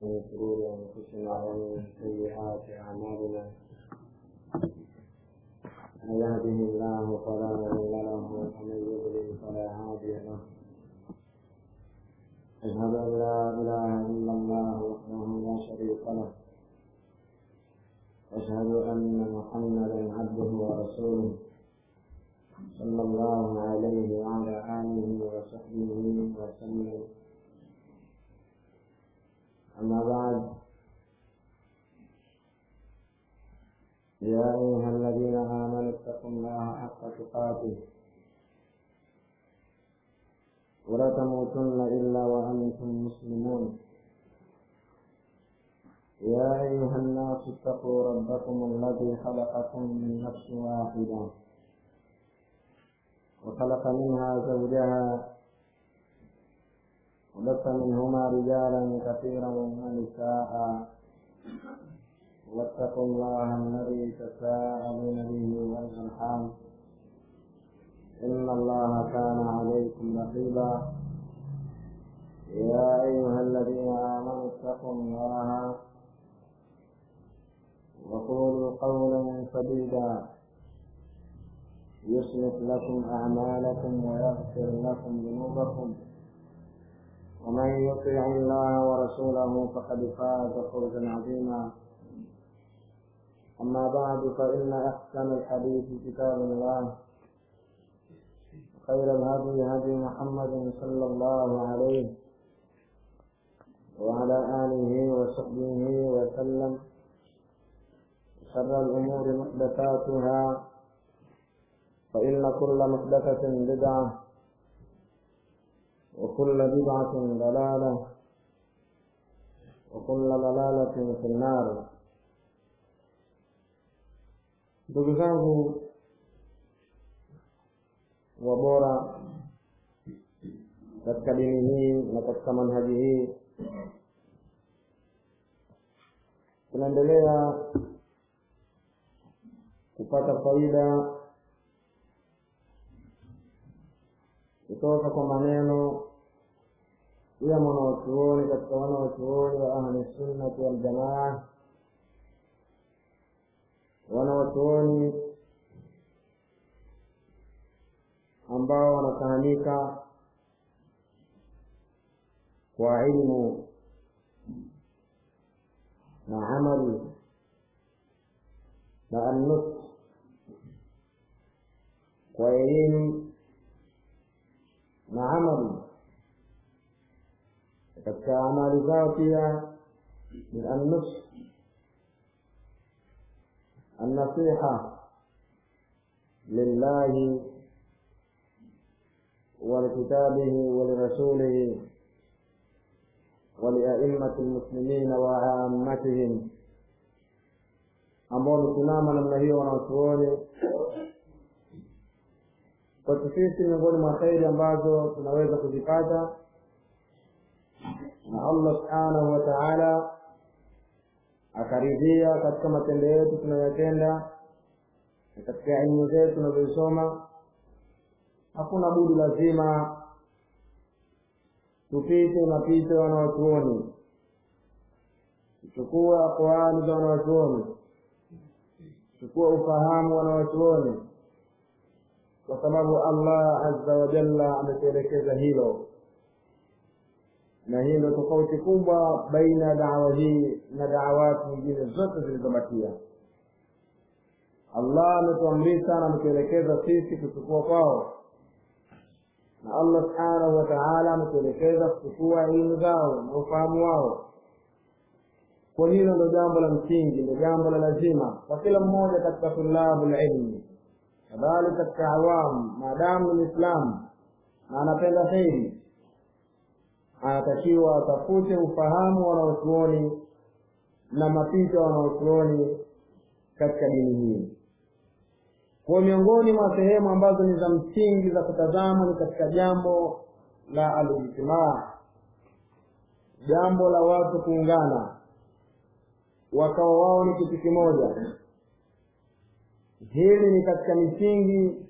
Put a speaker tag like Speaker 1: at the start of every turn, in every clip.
Speaker 1: من شرور أنفسنا ومن سيئات أعمالنا من يهده الله فلا مضل له ومن يضلل فلا هادي له أشهد أن لا إله إلا الله وحده لا شريك له وأشهد أن محمدا عبده ورسوله صلى الله عليه وعلى آله وصحبه وسلم أما بعد يا أيها الذين آمنوا اتقوا الله حق تقاته ولا تموتن إلا وأنتم مسلمون يا أيها الناس اتقوا ربكم الذي خلقكم من نفس واحدة وخلق منها زوجها وبث منهما رجالا كثيرا ونساء واتقوا الله الذي تساءلون به والارحام ان الله كان عليكم رقيبا يا ايها الذين امنوا اتقوا الله وقولوا قولا سديدا يصلح لكم اعمالكم ويغفر لكم ذنوبكم ومن يطع الله ورسوله فقد فاز فوزا عظيما أما بعد فإن أحسن الحديث كتاب الله خير الهدي هدي محمد صلى الله عليه وعلى آله وصحبه وسلم شر الأمور محدثاتها فإن كل محدثة بدعة وكل بدعة ضلالة وكل ضلالة في النار ndugu zangu wabora katika dini hii na katika manhaji hii tunaendelea kupata faida kutoka kwa maneno ya mwanawachuoni katika wanawachuoni wa ahli sunnati waljamaa wanawachuoni ambao wanafahamika kwa ilmu na amali na annut kwa elimu na amali katika amali zao pia ni annus النصيحة لله ولكتابه ولرسوله ولأئمة المسلمين وعامتهم ambao wamesimama namna hiyo wanawachuoni kwetu sisi miongoni mwa kheri ambazo tunaweza kuzipata na allah subhanahu wa taala akaridhia katika matendo yetu tunayoyatenda na katika elimu zetu tunazoisoma hakuna budi lazima tupite mapito ya wanawachuoni tuchukue aqwali za wanawachuoni tuchukue ufahamu wanawachuoni kwa sababu allah azza wa jalla ametuelekeza hilo na hii ndio tofauti kubwa baina ya dawa hii na dawati nyingine zote zilizobakia allah ametuamrisha na ametuelekeza sisi kuchukua kwao na allah subhanahu wa taala ametuelekeza kuchukua elimu zao na ufahamu wao kwa hilo ndo jambo la msingi ndo jambo la lazima kwa kila mmoja katika tulabu lilmi kadhalika katika awamu maadamu ni mwislamu na anapenda kheri anatakiwa atafute ufahamu wanaochuoni na mapito wanaochuoni katika dini hii kwa miongoni mwa sehemu ambazo ni za msingi za kutazama ni katika jambo la alijtimaa jambo la watu kuungana wakawa wao ni kitu kimoja hili ni katika misingi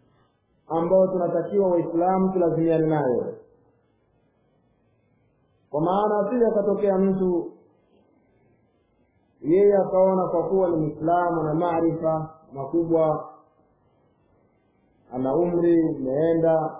Speaker 1: ambayo tunatakiwa waislamu tulazimiane nayo kwa maana asije akatokea mtu yeye akaona kwa kuwa ni mwislamu na maarifa makubwa ana umri umeenda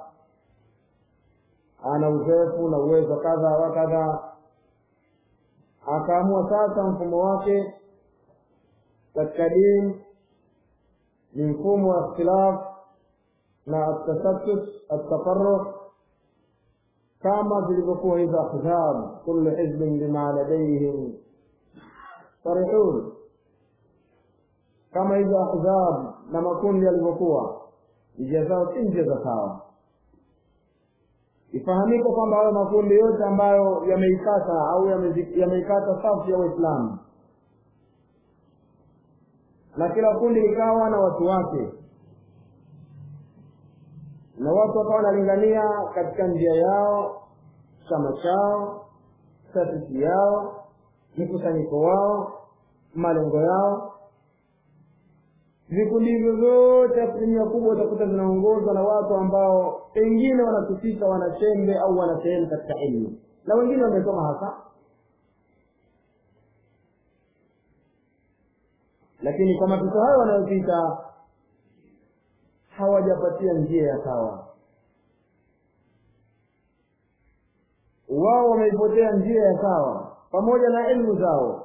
Speaker 1: ana uzoefu na uwezo kadha wa kadha akaamua sasa mfumo wake katika dini ni mfumo wa ikhtilaf na atasattut atafarruq kama zilivyokuwa hizo ahzab kullu hizbin bima ladaihim farihun kama hizo ahzab na makundi yalivyokuwa njia zao si njia za sawa ifahamike kwamba hayo makundi yote ambayo yameikata au yameikata safu ya waislamu na kila kundi likawa na watu wake na watu wakawa wanalingania katika njia yao chama chao taasisi yao mkusanyiko wao malengo yao vikundi hivyo vyote asilimia kubwa utakuta zinaongozwa na watu ambao pengine wanatufika wanachembe au wana sehemu katika elimu na wengine wamesoma hasa lakini kwa mapito hayo wanayopita hawajapatia njia ya sawa wao wameipotea njia ya sawa pamoja na elimu zao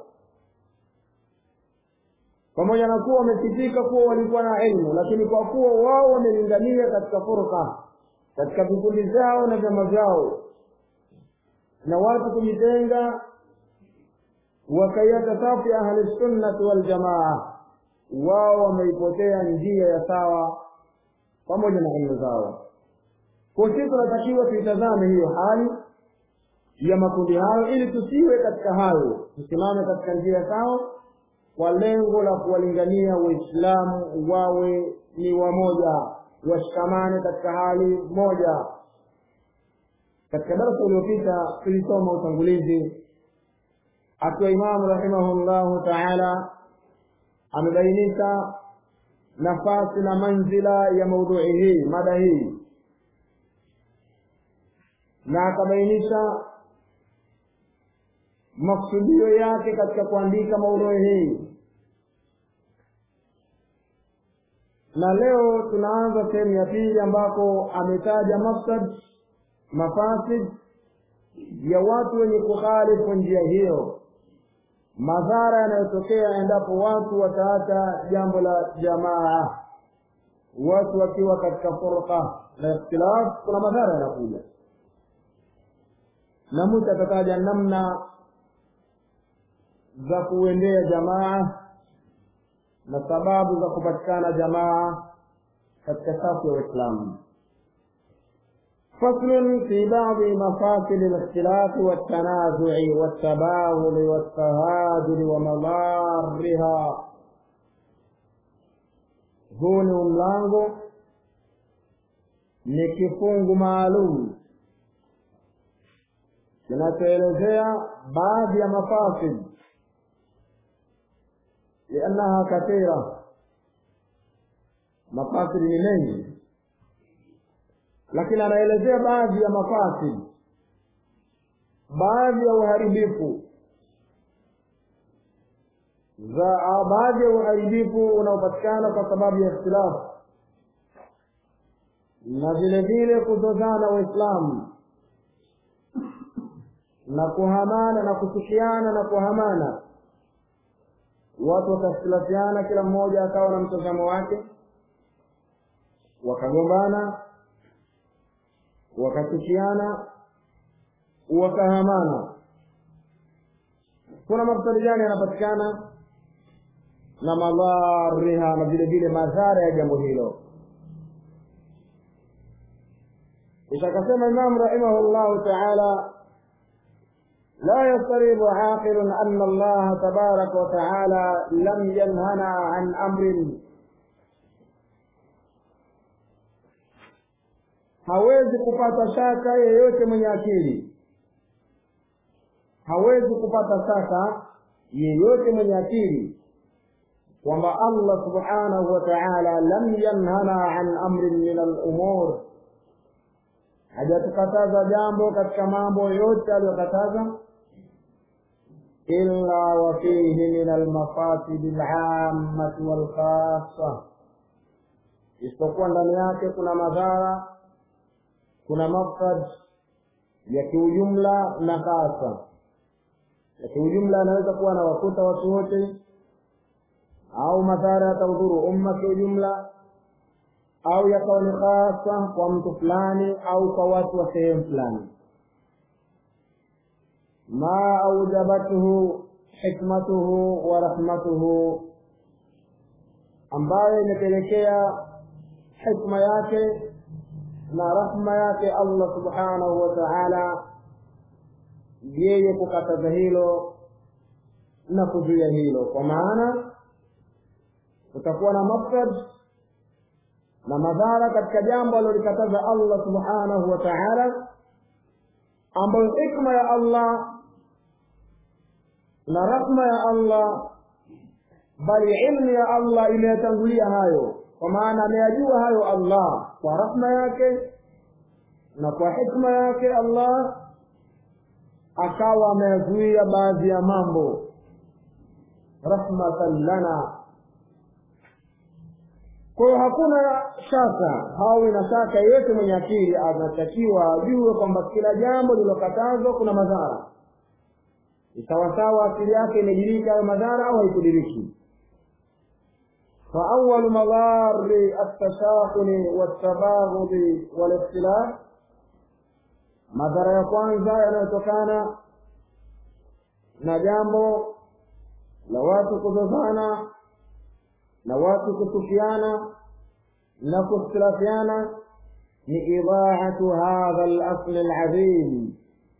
Speaker 1: pamoja na kuwa wamepitika kuwa walikuwa na elimu lakini kwa kuwa wao wamelingania katika furqa katika vikundi vyao na vyama vyao na watu kujitenga wakaiacha safu ya ahli sunnati waljamaa wao wameipotea njia ya sawa pamoja na elimu zao kwa sisi tunatakiwa tuitazame hiyo hali ya makundi hayo ili tusiwe katika hayo tusimame katika njia sawa kwa lengo la kuwalingania waislamu wawe ni wamoja washikamane katika hali moja katika darasa uliopita tulisoma utangulizi akiwa imamu rahimahullahu taala amebainisha nafasi na manzila ya maudhui hii mada hii na akabainisha maksudio yake katika kuandika maudhui hii na leo tunaanza sehemu ya pili ambako ametaja mafsad mafasid ya watu wenye kukhalifu njia hiyo madhara yanayotokea endapo watu wataacha jambo la jamaa watu wakiwa katika furqa na ikhtilaf kuna madhara yanakuja na mtu atataja namna za kuendea jamaa na sababu za kupatikana jamaa katika safu ya waislamu فصل في بعض مفاصل الاختلاف والتنازع والتباغض والتهاجر ومضارها huu ni mlango ni kifungu maalum kinachoelezea baadhi ya mafasid liannaha kathira mafasid ni mengi lakini anaelezea baadhi ya mafasid baadhi ya uharibifu za baadhi ya uharibifu unaopatikana kwa sababu ya ikhtilafu na vile vile kuzozana waislamu na kuhamana na kuchukiana na kuhamana watu wakakhtilafiana kila mmoja akawa na mtazamo wake wakagombana wakachukiana wakahamana kuna mafsadi gani yanapatikana na madhariha na vile vile madhara ya jambo hilo itakasema imam rahimahullahu taala لا يضطرب عاقل أن الله تبارك وتعالى لم ينهنا عن أمر hawezi kupata shaka yeyote mwenye akili hawezi kupata shaka yeyote mwenye akili kwamba allah subhanahu wa taala lam yanhana an amrin min alumur hajatukataza jambo katika mambo yote aliyokataza illa wa fihi min almafasidi alammati walkhassa isipokuwa ndani yake kuna madhara kuna mafsad ya kiujumla na hasa ya kiujumla anaweza kuwa na wakuta watu wote au madhara yataudhuru umma kiujumla au yakawa ni hasa kwa mtu fulani au kwa watu wa sehemu fulani ma aujabathu hikmatuhu wa rahmatuhu ambayo imepelekea hikma yake na rahma yake allah subhanahu wa taala yeye kukataza hilo na kuzuia hilo kwa maana kutakuwa na mafsad na madhara katika jambo alilolikataza allah subhanahu wa taala ambayo hikma ya allah na rahma ya allah bali ilmu ya allah imeyatangulia hayo kwa maana ameyajua hayo allah kwa rahma yake na kwa hikma yake allah akawa ameyazuia baadhi ya mambo rahmatan lana kwa hiyo hakuna shaka hawi na shaka yeyote mwenye akili anatakiwa ajue kwamba kila jambo lililokatazwa kuna madhara sawasawa akili yake imediriki hayo madhara au haikudiriki فأول مضار التشاحن والتباغض والاختلاف madhara ya kwanza yanayotokana na jambo la watu kuzozana na watu kuchukiana na kukhtilafiana ni idaatu hadha lasli ladhim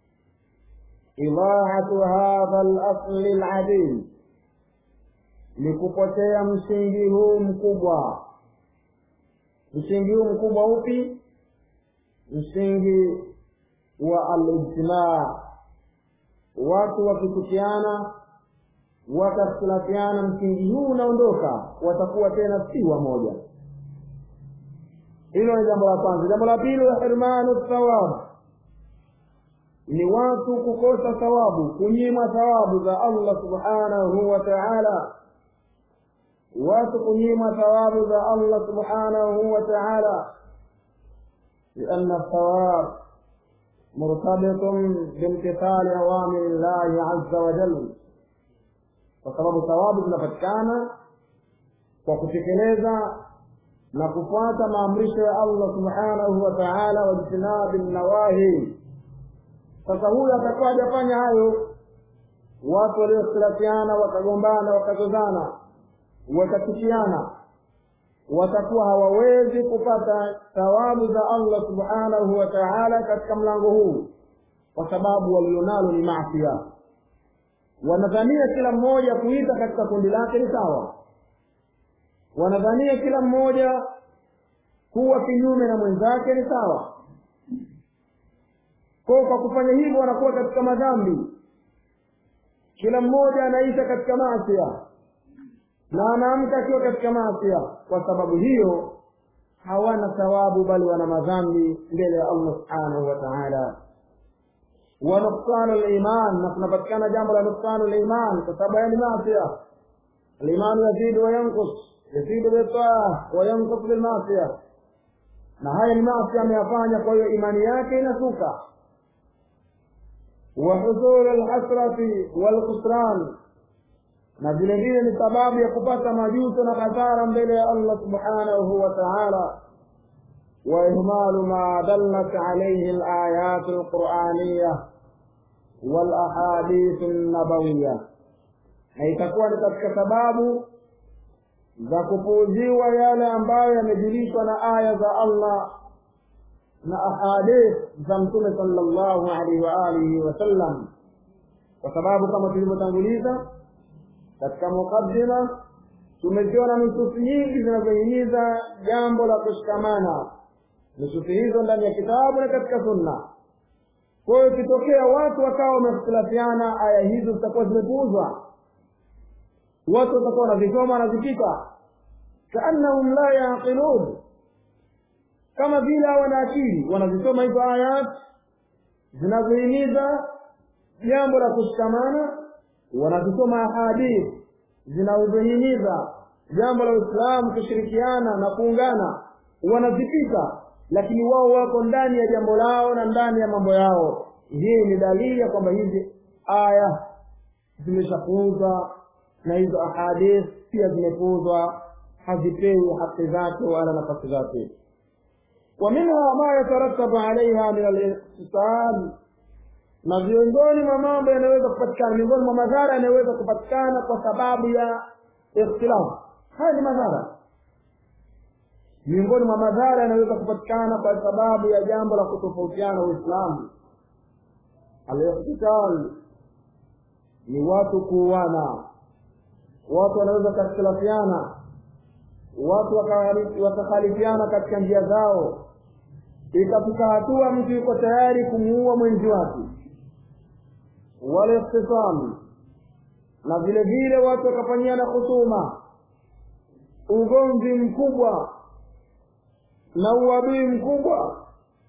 Speaker 1: idaatu hadha lasli ladhim ni kupotea msingi huu mkubwa msingi huu mkubwa upi msingi wa alijtimaa watu wakitukiana wakakhtilafiana msingi huu unaondoka watakuwa tena si wamoja hilo ni jambo la kwanza jambo la pili wa hirmanu thawab ni watu kukosa thawabu kunyimwa thawabu za allah subhanahu wa taala watu kunyimwa thawabu za allah subhanahu wa taala لأن الثواب مرتبط بامتثال أوامر الله عز وجل kwa sababu thawabu zinapatikana kwa kutekeleza na kufuata maamrisho ya allah subhanahu wa taala wajtinabi nawahi sasa huyu atakuwa hajafanya hayo watu waliokhtilafiana wakagombana wakazozana wakachukiana watakuwa hawawezi kupata thawabu za allah subhanahu wa taala katika mlango huu kwa sababu walionalo ni masia wanadhania kila mmoja kuita katika kundi lake ni sawa wanadhania kila mmoja kuwa kinyume na mwenzake ni sawa ko kwa kufanya hivyo wanakuwa katika madhambi kila mmoja anaisha katika masia na anaamka akiwa katika masia kwa sababu hiyo hawana thawabu bali wana madhambi mbele ya allah subhanahu wa taala wa nuksanu liman na kunapatikana jambo la nuksanu liman kwa sababu haya ni masia alimanu yazidu wayankus yazidu bitaa wayankus bilmasia na haya ni masia ameyafanya kwa hiyo imani yake inasuka wa husulu lhasrati walkhusran na vile vile ni sababu ya kupata majuto na hasara mbele ya allah subhanahu wa taala وإهمال ما دلت عليه الآيات القرآنية والأحاديث النبوية na itakuwa ni katika sababu za kupuuziwa yale ambayo yamejulishwa na aya za allah na ahadith za mtume sallallahu alaihi wa alihi wasallam kwa sababu kama tulivyotanguliza katika muqaddima tumeziona nususi nyingi zinazohimiza jambo la kushikamana nususi hizo ndani ya kitabu na katika sunna kwa hiyo ikitokea watu wakawa wamehtilafiana aya hizo zitakuwa zimepuuzwa watu watakuwa wanazisoma wanazipita kaannahum la yaqilun kama vile hawana akili wanazisoma hizo ayat zinazohimiza jambo la kushikamana wanazisoma ahadith zinazohimiza jambo la uislamu kushirikiana na kuungana wanazipita lakini wao wako ndani ya jambo lao na ndani ya mambo yao hii ni dalili ya kwamba hizi aya zimeshapuuzwa na hizo ahadith pia zimepuuzwa hazipewi haki zake wala nafasi zake ومنها ما يترتب عليها من الاغتسال na miongoni mwa mambo yanayoweza kupatikana miongoni mwa madhara yanayoweza kupatikana kwa sababu ya ikhtilafu haya ni madhara miongoni mwa madhara yanayoweza kupatikana kwa sababu ya jambo la kutofautiana uislamu alikhtital ni watu kuuana watu wanaweza kakhtilafiana watu wakakhalifiana katika njia zao ikafika hatua mtu yuko tayari kumuua mwenzi wake walikhtisam na vile vile watu wakafanyiana husuma ugomvi mkubwa na uadui mkubwa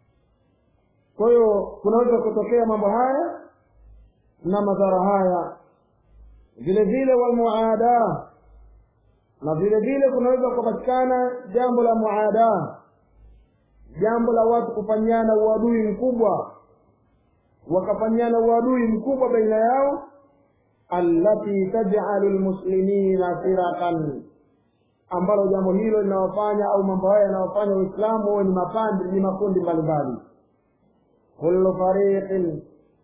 Speaker 1: kwa hiyo kunaweza kutokea mambo haya na madhara haya vile vile walmuadaa na vile vile kunaweza kupatikana jambo la muadaa jambo la watu kufanyana uadui mkubwa wakafanyana uadui mkubwa baina yao allati taj'alu lmuslimina firaqan ambalo jambo hilo linawafanya au mambo haya yanawafanya waislamu wawe ni mapandi ni makundi mbalimbali kullu fariqin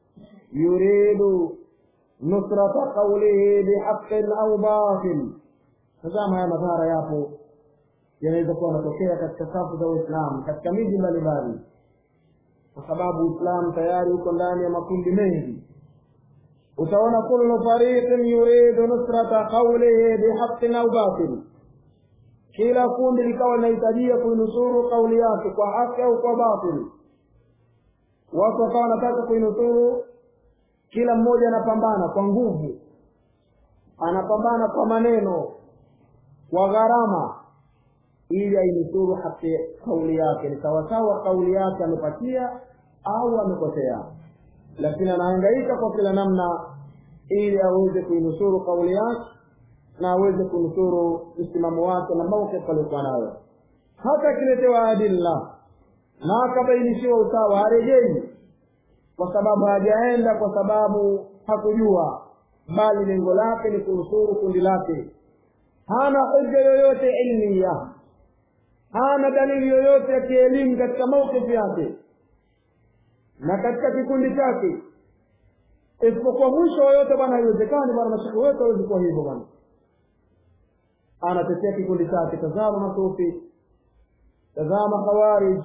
Speaker 1: yuridu nusrata qawlihi bihaqqin au batil tazama haya madhara yapo yanaweza kuwa yanatokea katika safu za Uislamu katika miji mbalimbali, kwa sababu Uislamu tayari uko ndani ya makundi mengi. Utaona kullu fariqin yuridu nusrata qawlihi bihaqqin au batil, kila kundi likawa linahitajia kuinusuru kauli yake kwa haki au kwa batil. Watu wakawa wanataka kuinusuru, kila mmoja anapambana kwa nguvu, anapambana kwa maneno, kwa gharama ili ainusuru haki kauli yake ni sawasawa kauli yake amepatia au amekosea lakini anahangaika kwa kila namna ili aweze kuinusuru kauli yake na aweze kunusuru msimamo wake na mawqif aliokuwa nayo hata akiletewa adilla na akabainishiwa usawa harejei kwa sababu hajaenda kwa sababu hakujua bali lengo lake ni kunusuru kundi lake hana hoja yoyote ilmiya hana dalili yoyote ya kielimu katika maukifu yake na katika kikundi chake isipokuwa mwisho yoyote bwana haiwezekani bwana mashaka wetu hawezi kuwa hivyo bwana anatetea kikundi chake tazama masufi tazama khawarij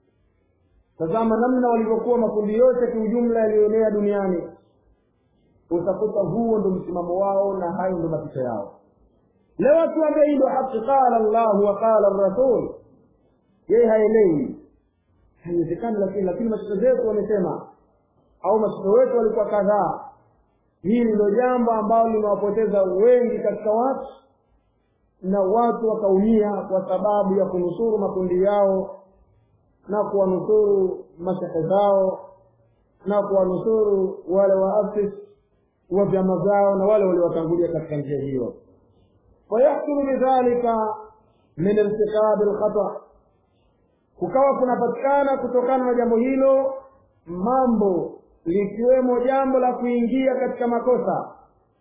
Speaker 1: tazama namna walivyokuwa makundi yote kiujumla yaliyoenea duniani utakuta huo ndo msimamo wao na hayo ndo mapicha yao leo watu waambia hii ndo haki qala llahu wa qala rasul yeye haelewi haiwezekani lakini lakini mashaka zetu wamesema au mashaka wetu walikuwa kadhaa hili ndio jambo ambalo limewapoteza wengi katika watu na watu wakaumia kwa sababu ya kunusuru makundi yao na kuwanusuru mashaka zao na kuwanusuru wale waafis wa vyama zao na wale waliowatangulia katika njia hiyo fayahsulu bidhalika min irtikabi lkhata kukawa kunapatikana kutokana na jambo hilo mambo likiwemo jambo la kuingia katika makosa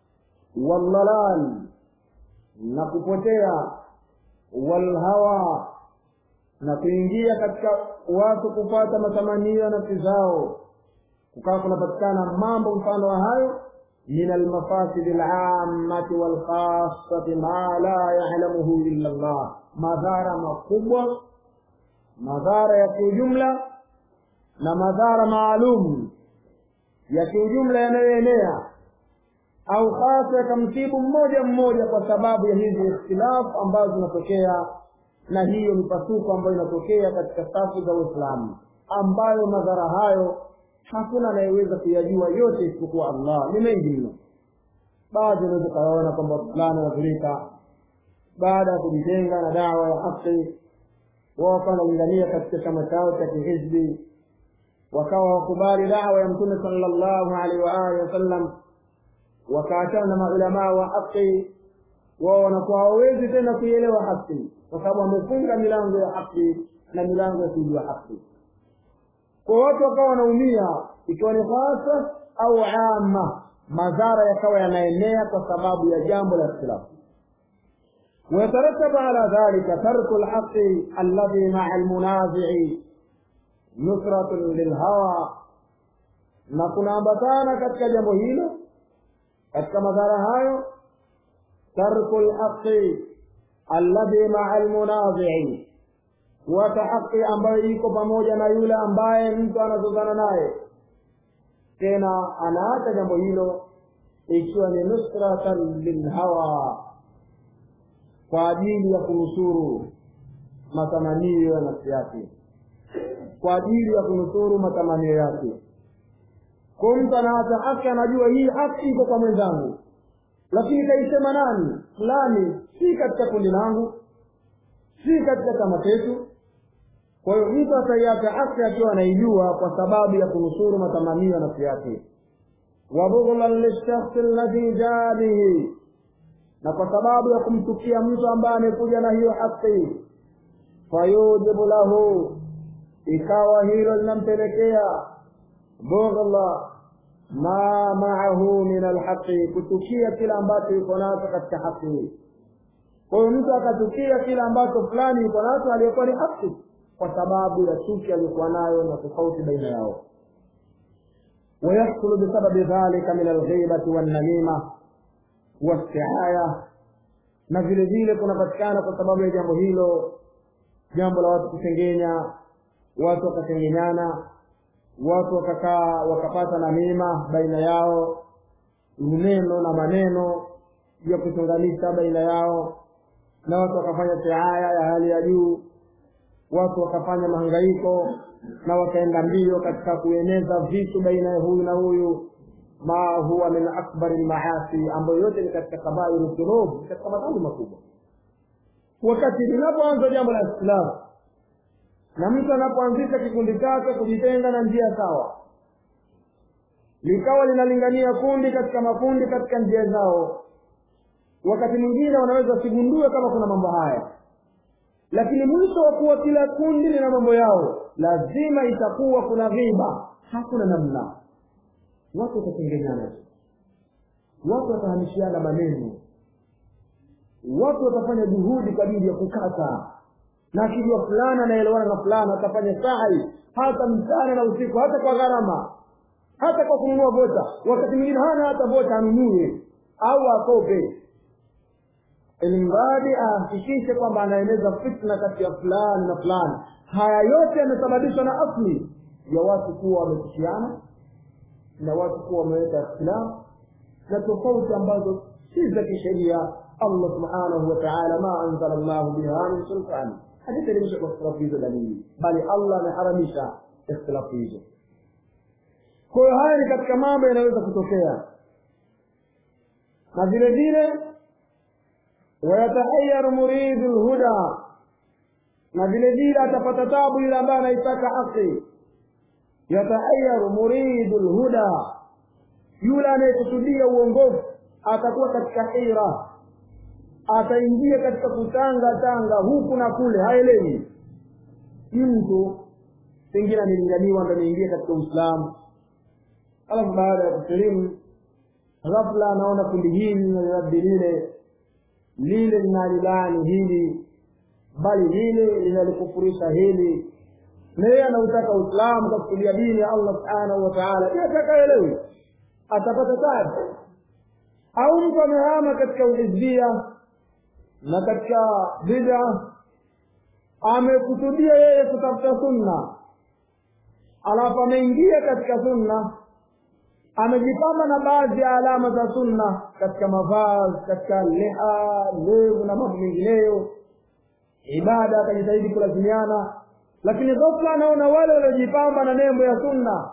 Speaker 1: waldhalal na kupotea walhawa na kuingia katika watu kupata matamanio ya nafsi zao kukawa kunapatikana mambo mfano wa hayo min almafasidi alammati walkhasati ma la yalamuhu illa llah madhara makubwa madhara ya kiujumla na madhara maalum ya kiujumla yanayoenea au hasa yakamsibu mmoja mmoja kwa sababu ya hizi ikhtilafu ambazo zinatokea na hiyo mipasuko ambayo inatokea katika safu za Uislamu ambayo madhara hayo hakuna anayeweza kuyajua yote isipokuwa Allah. Ni mengi mno. Baadhi unaweza ukaona kwamba fulani wadhurika baada ya kujitenga na dawa ya haki, wao wakawa wanalingania katika chama chao cha kihizbi wakawa wakubali dawa ya mtume sallallahu alaihi wa alihi wasallam wakaachana na maulamaa wa haki wao wanakuwa hawawezi tena kuielewa haki kwa sababu wamefunga milango ya haki na milango ya kujua haki kwa watu wakawa wanaumia ikiwa ni hasa au ama madhara yakawa yanaenea kwa sababu ya jambo la ikhtilafu ويترتب على ذلك ترك الحق الذي مع المنازع نصرة للهوى na kunaambatana katika jambo hilo katika madhara hayo tarku lhaqi alladhi maa almunazii kuacha haki ambayo iko pamoja na yule ambaye mtu anazozana naye tena anaacha jambo hilo ikiwa ni nusratan lilhawa kwa ajili ya kunusuru matamanio ya nafsi yake kwa ajili ya kunusuru matamanio yake kwa mtu anaacha haki anajua hii haki iko kwa mwenzangu lakini kaisema nani fulani si katika kundi langu si katika chama chetu kwa hiyo mtu ataiacha haki akiwa anaijua kwa sababu ya kunusuru matamanio ya nafsi yake wabughlan lilshakhsi alladhi jaa bihi na kwa sababu ya kumchukia mtu ambaye amekuja na hiyo haki fayujibu lahu ikawa hilo linampelekea bughla ma maahu min alhaqi kuchukia kila ambacho yuko nacho katika haki kwa hiyo mtu akachukia kile ambacho fulani yuko nacho aliyokuwa ni haki kwa sababu ya chuki aliyokuwa nayo na tofauti baina yao ويحصل بسبب ذلك من الغيبة والنميمة والسعاية na vile vile kunapatikana kwa sababu ya jambo hilo jambo la watu kusengenya watu wakasengenyana watu wakakaa wakapata namima baina yao neno na maneno ya kuchunganisha baina yao na watu wakafanya siaya ya hali ya juu watu wakafanya mahangaiko na wakaenda mbio katika kueneza vitu baina ya huyu na huyu ma huwa min akbari lmaasi ambayo yote ni katika kabairu dhunub katika madhambi makubwa wakati linapoanza jambo la islamu na mtu anapoanzisha kikundi chake kujitenga na njia sawa likawa linalingania kundi katika makundi katika njia zao wakati mwingine wanaweza wasigundue kama kuna mambo haya lakini mwisho wa kuwa kila kundi lina mambo yao lazima itakuwa kuna ghiba hakuna namna watu watatengenyana watu watahamishiana maneno watu watafanya juhudi kwa ajili ya kukata na akijua fulana anaelewana na fulana atafanya sahi hata mchana na usiku hata kwa gharama hata kwa kununua vota wakati mwingine hana hata vota anunue au akope ilimradi ahakikishe kwamba anaeneza fitna kati ya fulani na fulani haya yote yamesababishwa na asli ya watu kuwa wametishiana na watu kuwa wameweka ikhtilafu na tofauti ambazo si za kisheria allah subhanahu wa taala ma anzala llahu biha min sultani hajateremsha kwa ikhtilafu hizo dalili bali allah ameharamisha ikhtilafu hizo kwa hiyo haya ni katika mambo yanaweza kutokea na vile vile wayatahayaru muridu lhuda na vile vile atapata tabu yule ambaye anaitaka haki yatahayaru muridu lhuda yule anayekusudia uongofu atakuwa katika hira ataingia katika kutanga tanga huku na kule haelewi mtu pengine amelinganiwa ndo ameingia katika uislamu alafu baada ya kusilimu ghafla anaona kundi hili linaliradi lile lile linalilani hili bali lile linalikufurisha hili na yeye anautaka uislamu kwa kukulia dini ya allah subhanahu wa taala je atakaelewi atapata tabu au mtu amehama katika uhizbia na katika bida amekusudia yeye kutafuta sunna alafu ameingia katika sunna amejipamba na baadhi ya alama za sunna katika mavazi katika liha ndevu na mambo mengineyo ibada akajitahidi kulazimiana lakini ghafla anaona wale waliojipamba na nembo ya sunna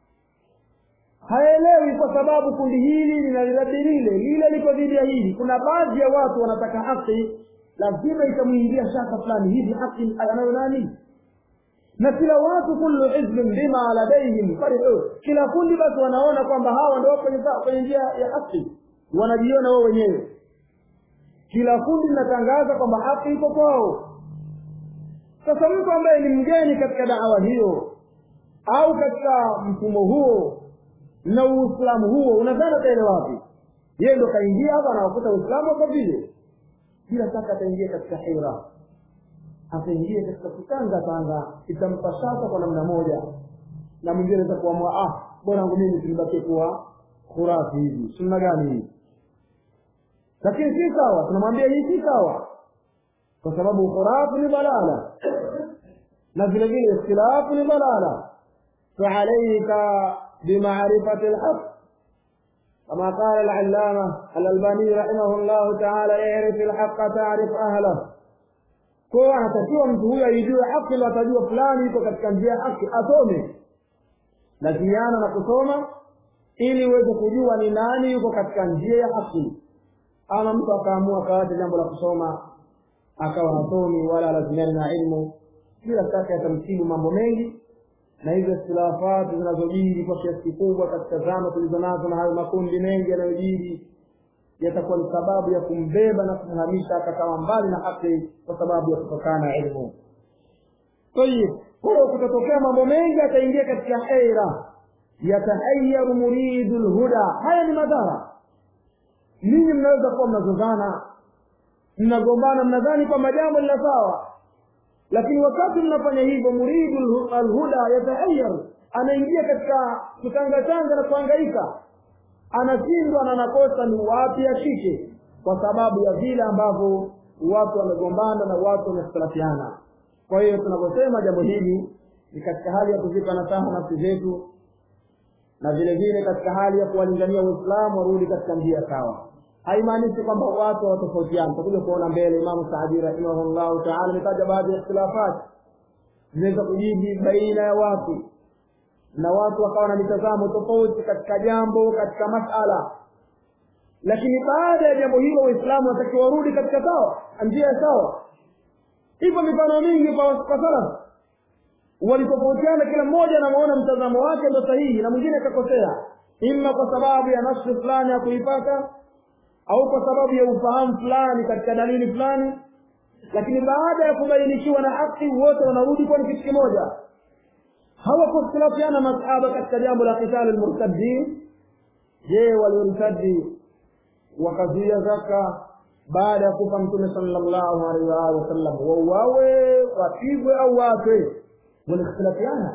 Speaker 1: haelewi kwa sababu kundi hili linaliradi lile lile liko dhidi ya hili kuna baadhi ya watu wanataka haki lazima itamwingia shaka fulani hivi haki anayo nani na kila watu kullu hizbin bima ladaihim farihun kila kundi basi wanaona kwamba hawa ndio kwenye kwenye njia ya haki wanajiona wao wenyewe kila kundi linatangaza kwamba haki iko kwao sasa mtu ambaye ni mgeni katika dawa hiyo au katika mfumo huo na uislamu huo unadhani ataelewa wapi yeye ndo kaingia hapa anawakuta uislamu kwa vile bila shaka ataingia katika hira ataingia katika kutanga tanga itampa shaka kwa namna moja na mwingine anaweza kuamua ah bora wangu mimi tulibakie kuwa khurafi hivi sunna gani hii lakini si sawa tunamwambia hii si sawa kwa sababu khurafu ni balala na vile vile ikhtilafu ni balala فعليك بمعرفة الحق كما قال العلامة الألباني رحمه الله تعالى اعرف الحق تعرف أهله kwa anatakiwa mtu huyo aijue haki ndo atajua fulani iko katika njia ya haki asome lazimiana na kusoma ili uweze kujua ni nani yuko katika njia ya haki ama mtu akaamua akawacha jambo la kusoma akawa hasomi wala lazimiani na ilmu bila shaka yatamsibu mambo mengi na hizo ikhtilafati zinazojiri kwa kiasi kikubwa katika zama tulizo nazo na hayo makundi mengi yanayojiri yatakuwa ni sababu ya kumbeba na kumhamisha akakawa mbali na haki kwa sababu ya kutokana ilmu tayib kwa hiyo kutatokea mambo mengi ataingia katika haira yatahayaru muridu lhuda haya ni madhara ninyi mnaweza kuwa mnazozana mnagombana mnadhani kwamba jambo lina sawa lakini wakati mnafanya hivyo muridu alhuda yatahayar anaingia katika kutangatanga na kuhangaika anashindwa na anakosa ni wapi ashike kwa sababu ya vile ambavyo watu wamegombana na watu wamekhtalafiana kwa hiyo tunaposema jambo hili ni katika hali ya kuzipa nasaha nafsi zetu na vile vile katika hali ya kuwalingania waislamu warudi katika njia sawa haimaanishi kwamba watu watofautiana tutakuja kuona mbele imamu saadi rahimahullahu taala ametaja baadhi ya ikhtilafati zinaweza kujiji baina ya watu na watu wakawa na mitazamo tofauti katika jambo katika masala lakini baada ya jambo hilo waislamu watakiwa warudi katika sawa njia sawa ipo mifano mingi kwa kwa salaf walitofautiana kila mmoja anamaona mtazamo wake ndo sahihi na mwingine akakosea imma kwa sababu ya nafsi fulani ya kuipata au kwa sababu ya ufahamu fulani katika dalili fulani lakini baada ya kubainishiwa na haki wote wanarudi kuwa ni kitu kimoja hawakukhtilafiana masahaba katika jambo la qitali lmurtadin je waliortadi wakazuia zaka baada ya kufa mtume sallallahu alaihi wa alihi wasallam wauawe wapigwe au wafe walikhtilafiana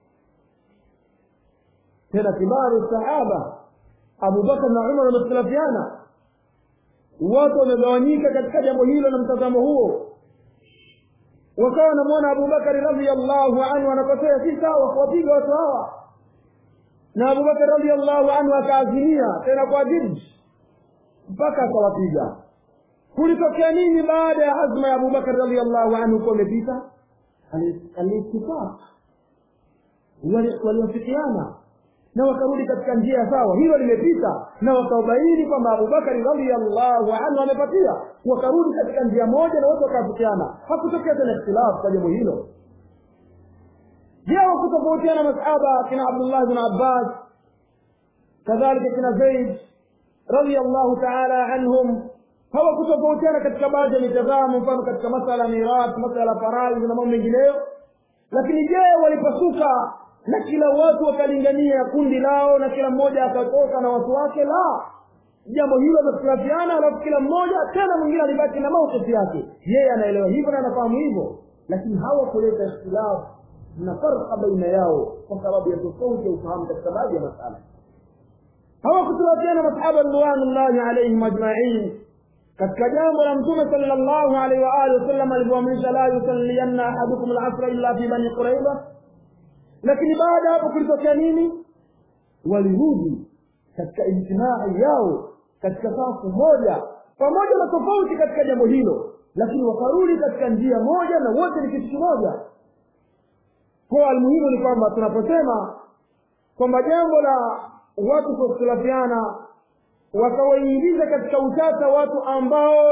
Speaker 1: tena kibaru sahaba abubakar na umar wamekhtalafiana watu wamegawanyika katika jambo hilo na mtazamo huo wakawa wanamwona abubakari radiallahu anhu anakosea si sawa kuwapiga watu hawa na abubakari radiallahu anhu akaazimia tena kwa jid mpaka akawapiga kulitokea nini baada ya azma ya abubakari radiallahu anhu kuwa imepita aliitifaq waliwafikiana na wakarudi katika njia sawa hilo limepita na wakaubaini kwamba abubakari radiallahu anhu amepatia wakarudi katika njia moja na wote wakaafikiana hakutokea tena ikhtilafu kwa jambo hilo je wakutofautiana masahaba kina abdullah bn abbas kadhalika kina zaid radiallahu taala anhum hawakutofautiana katika baadhi ya mitazamo mfano katika masala ya mirath masala ya faradhi na mambo mengineyo lakini je walipasuka na kila watu wakalingania kundi lao na kila mmoja akatoka na watu wake la jambo hilo wamekhtalafiana alafu kila mmoja tena mwingine alibaki na maukifi yake yeye anaelewa hivyo na anafahamu hivyo lakini hawakuleta ikhtilafu na farqa baina yao kwa sababu ya tofauti ya ufahamu katika baadhi ya masala hawakutulafiana masahaba ridwanullahi alaihim ajmain katika jambo la mtume sallallahu alaihi wa alihi wasallam alivyoamrisha la yusallianna ahadukum alasra illa fi bani quraiba lakini baada hapo kulitokea nini walirudi katika ijtimai yao katika safu moja pamoja na tofauti katika jambo hilo lakini wakarudi katika njia moja na wote ni kitu kimoja kwa almuhimu ni kwamba tunaposema kwamba jambo la watu kukhtilafiana wakawaingiza katika utata watu ambao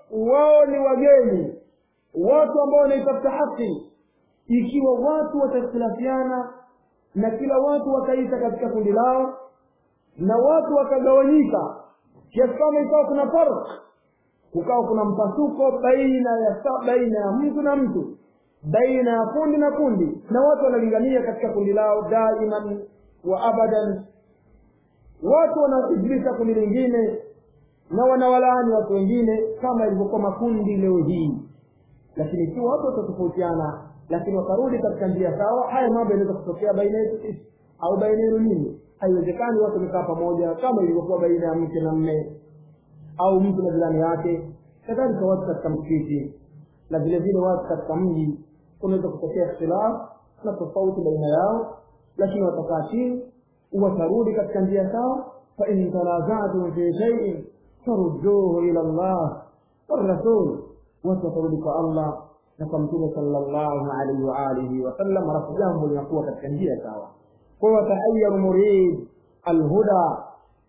Speaker 1: wao ni wageni watu ambao wanaitafuta haki ikiwa watu watakhtilafiana na kila watu wakaita katika kundi lao na watu wakagawanyika kiasi kama ikawa kuna farq kukawa kuna mpasuko baina ya baina ya mtu na mtu baina ya kundi na kundi na watu wanalingania katika kundi lao daiman wa abadan watu wanaijilisha kundi lingine na wanawalaani watu wengine kama ilivyokuwa makundi leo hii lakini ikiwa watu watatofautiana lakini wakarudi katika njia sawa haya mambo yanaweza kutokea baina yetu sisi au baina yenu nini haiwezekani watu wamekaa pamoja kama ilivyokuwa baina ya mke na mme au mtu na jirani yake kadhalika watu katika msikiti na vile vile watu katika mji kunaweza kutokea ikhtilaf na tofauti baina yao lakini watakaa chini watarudi katika njia sawa fain tanazatum fi shaiin farudduhu ila llah warasul watu watarudi kwa allah na kwa mtume sallallahu alaihi wa alihi wasallam alafu jambo linakuwa katika njia sawa kwa watahayaru murid alhuda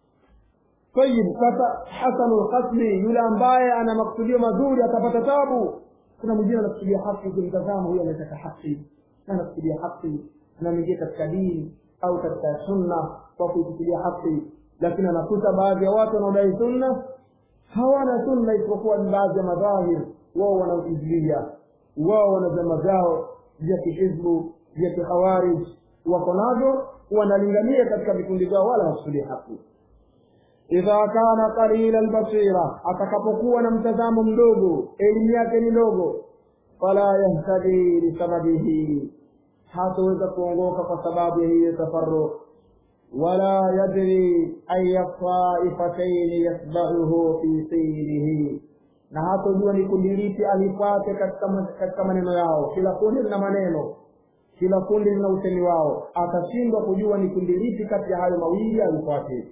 Speaker 1: tayib sasa hasanu lkasdi yule ambaye ana makusudio mazuri atapata tabu kuna mwingine anakusudia haki ukimtazama huyo anataka haki na anakusudia haki na mwingine katika dini au katika sunna kwa kuikusudia haki lakini anakuta baadhi ya watu wanaodai sunna hawana sunna isipokuwa ni baadhi ya madhahir wao wanaoizilia wao wana vyama vyao vya kihizbu vya kikhawarij wako navyo wanalingania katika vikundi vyao wala hakusudi haki idha kana qalila albasira atakapokuwa na mtazamo mdogo elimu yake ni ndogo fala yahtadi lisababihi hataweza kuongoka kwa sababu ya hiyo tafarruq wala yadri aya taifataini yatbauhu fi sirihi na hatojua ni kundi lipi alifuate katika katika maneno yao kila kundi lina maneno kila kundi lina usemi wao atashindwa kujua ni kundi lipi kati ya hayo mawili alifuate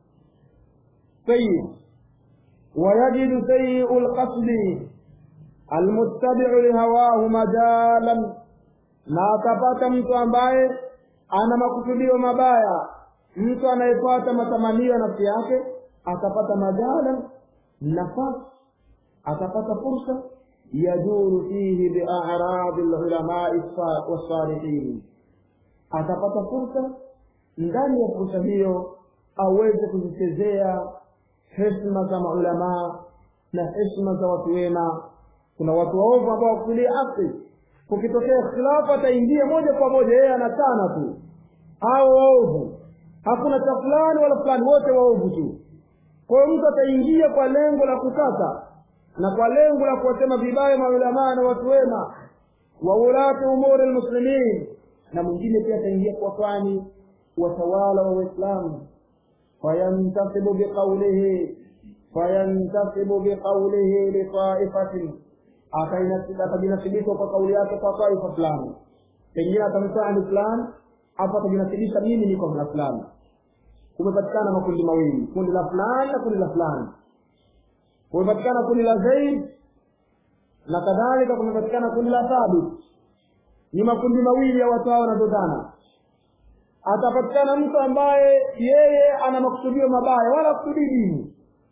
Speaker 1: طيب ويجد سيء القصد المتبع لهواه مجالا na atapata mtu ambaye ana makusudio mabaya mtu anayefuata matamanio ya nafsi yake atapata majalan nafasi atapata fursa yaduru fihi biaradi lulamai wasalihin atapata fursa ndani ya fursa hiyo aweze kuzichezea heshima za maulamaa na heshima za watu wema kuna watu waovu ambao wakusudia haki kukitokea ikhtilafu ataingia moja kwa moja yeye anachana tu hao waovu hakuna cha fulani wala fulani wote waovu tu kwa hiyo mtu ataingia kwa lengo la kukata na kwa lengo la kuwasema vibaya maulamaa na watu wema wa ulati umuri lmuslimin na mwingine pia ataingia kwa fani watawala wa waislamu fayantasibu biqaulihi fayantasibu biqaulihi litaifatin atajinasibisha kwa kauli yake kwa taifa fulani pengine atamsani fulani hapo atajinasibisha mimi niko na fulani kumepatikana makundi mawili kundi la fulani na kundi la fulani kumepatikana kundi la zaid na kadhalika kumepatikana kundi la thabit ni makundi mawili ya watu hao wanazozana atapatikana mtu ambaye yeye ana makusudio mabaya wala kusudii dini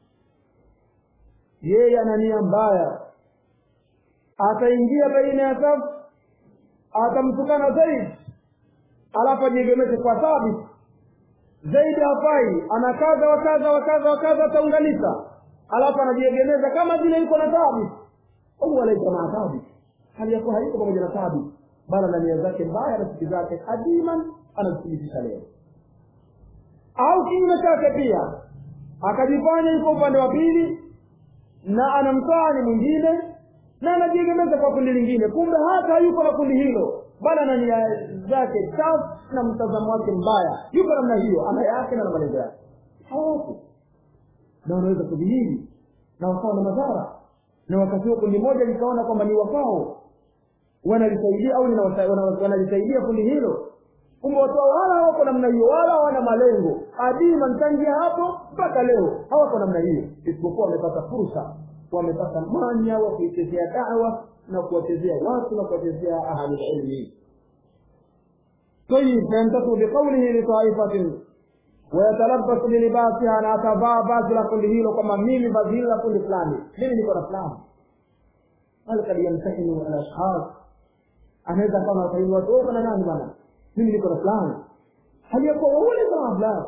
Speaker 1: yeye ana nia mbaya ataingia baina ya safu atamtukana zaidi alafu ajiegemeze kwa thabit zaidi hafai ana kadha wa kadha wa kadha wa kadha ataunganisha alafu anajiegemeza kama vile yuko na thabit huwa laisa maa thabit hali yakuwa haiko pamoja na thabit bala na nia zake mbaya na siki zake hadiman anazithibitisha leo au kinyume chake pia akajifanya yuko upande wa pili na anamtaani mwingine na anajiegemeza kwa kundi lingine kumbe hata yuko na kundi hilo bala na nia zake chafu na mtazamo wake mbaya yuko namna hiyo ana yake na malengo yake hawapo na wanaweza kudhihiri na wakawa na madhara na wakati huo kundi moja likaona kwamba ni wafao wanalisaidia au wanalisaidia kundi hilo kumbe watu wala hawako namna hiyo wala hawana malengo adima ntangia hapo mpaka leo hawako namna hiyo isipokuwa wamepata fursa wamepata mwanya wa kuichezea dawa na kuwachezea watu na kuwachezea ahlulilmi طيب فينتصر بقوله لطائفة wayatalabasu bilibasiha na atavaa vazi la kundi hilo kwamba mimi vazi hili la kundi fulani mimi niko na fulani bal kad yamtahinu alashkhas anaweza akawa nawatahini watu wewe kana nani bana mimi niko na fulani hali yakuwa waule kama fulani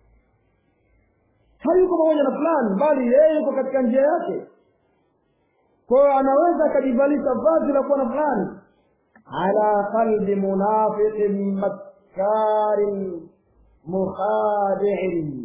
Speaker 1: hayuko pamoja na fulani bali yeye yuko katika njia yake kwa hiyo anaweza akajivalisha vazi la kuwa na fulani ala qalbi munafiqin makkarin mukhadi'in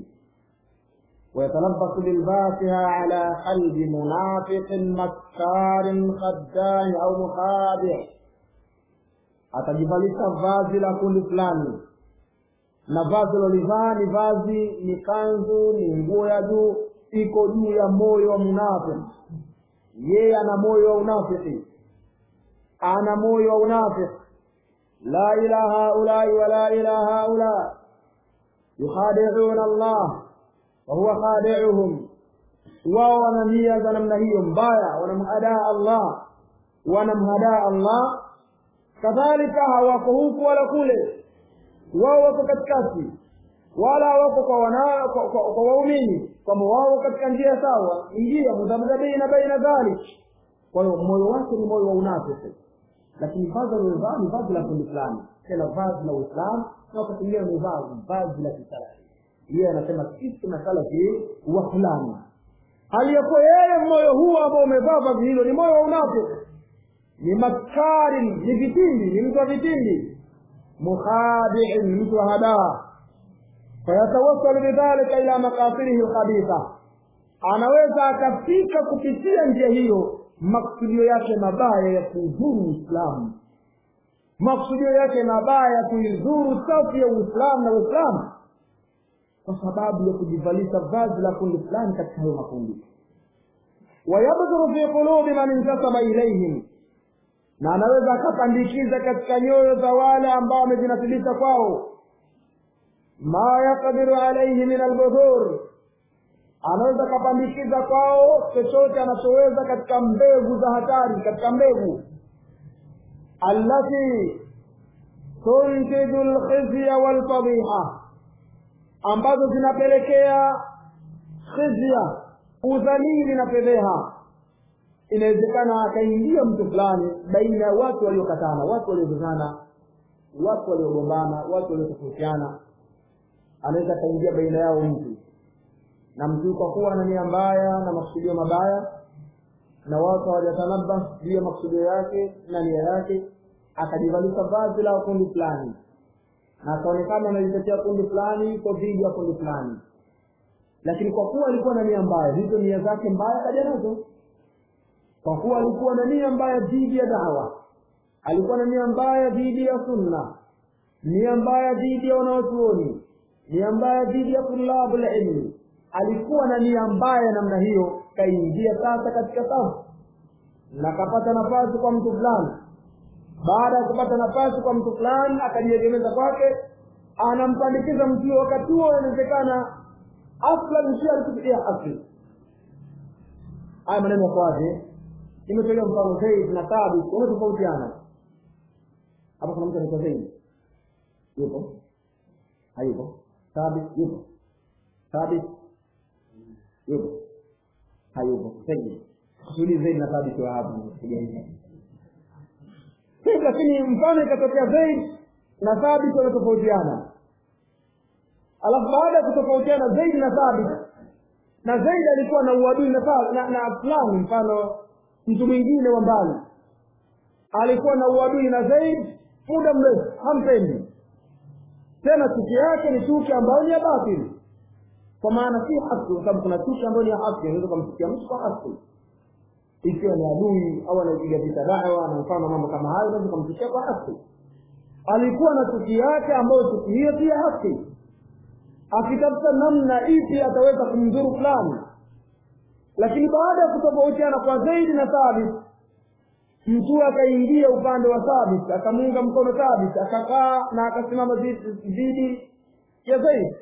Speaker 1: ويتلبس بالباسها على قلب منافق مكار خداع au مخادع atajivalisha vazi la kundi fulani na vazi lolivaa ni vazi ni kanzu ni nguo ya juu iko juu ya moyo wa munafiki yeye ana moyo wa unafiki ana moyo wa unafiki la ila haulai wala ila haula yukhadi'una Allah wa huwa khadi'uhum wao wana nia za namna hiyo mbaya wanamhadaa Allah wanamhadaa Allah kadhalika hawako huku wala kule wao wako katikati wala wako kwa wana kwa, kwa, kwa waumini kwamba wao katika njia sawa njia mudhabdhabina baina dhalik kwa hiyo moyo wake ni moyo wa unafiki lakini vazi aliyovaa ni vazi la kundi fulani tena vazi la uislamu na wakati mwingine amevaa vazi la kisalafi yeye anasema sisi masalafi wa fulani aliyokuwa yeye moyo huo ambao umevaa vazi hilo ni moyo wa unafiki ni maskari ni vitindi ni mtu wa vitindi mukhadiin mtu wa hadaa fayatawassalu bidhalika ila makasirihi lkhabitha anaweza akafika kupitia njia hiyo maksudio yake mabaya ya kuudhuru uislamu maksudio yake mabaya ya kuidhuru safu ya uislamu na uislamu kwa sababu ya kujivalisha vazi la kundi fulani katika hayo makundi wayabdhuru fi qulubi man intasaba ilaihim na anaweza akapandikiza katika nyoyo za wale ambao wamejinasibisha kwao ma yaqdiru alaihi min albudhur anaweza akapandikiza kwao chochote anachoweza katika mbegu za hatari katika mbegu allati tuntiju lkhizya walfadhiha ambazo zinapelekea khizya udhalili na fedheha inawezekana akaingia mtu fulani baina ya watu waliokatana watu waliozozana watu waliogombana watu waliotofautiana anaweza akaingia baina yao mtu na mtu kwa kuwa na nia mbaya na makusudio mabaya na watu hawajatanabba juu ya makusudio yake na nia yake akajivalisha vazi la kundi fulani na akaonekana analitetea kundi fulani iko dhidi ya kundi fulani lakini kwa kuwa alikuwa na nia mbaya hizo nia zake mbaya kaja nazo kwa kuwa alikuwa na nia mbaya dhidi ya dawa alikuwa na nia mbaya dhidi ya sunna nia mbaya dhidi ya wanaochuoni nia mbaya dhidi ya tulabu ilmi alikuwa na nia mbaya namna hiyo kaingia sasa katika safu na kapata nafasi kwa mtu fulani baada ya kupata nafasi kwa mtu fulani akajiegemeza kwake anampandikiza mtu huyo wakati huo inawezekana aslan si alikufikia asli haya maneno yako wazi imetolea mfano zaid na thabit wametofautiana hapa kuna mtu anaitwa zaid yupo hayupo thabit yupo thabit yupo hayupo zaid kusudi zaid na thabit wa hapo lakini mfano ikatokea zaid na thabit wanatofautiana alafu baada ya kutofautiana zaid na thabit na zaid alikuwa na uadui na, na, na fulani mfano mtu mwingine wa mbali alikuwa na uadui na zaid muda mrefu hampendi tena chuki yake ni chuki ambayo ni ya batili kwa maana si haki kwa sababu kuna chuki ambayo ni ya haki unaweza kumchukia mtu kwa haki ikiwa ni adui au anaipiga vita dawa na mfano mambo kama hayo unaweza kumchukia kwa haki alikuwa na chuki yake ambayo chuki hiyo si ya haki akitafuta namna ipi ataweza kumdhuru fulani lakini baada ya kutofautiana kwa zaidi na thabit mtu akaingia upande wa thabit akamuunga mkono thabit akakaa na akasimama dhidi ya zaidi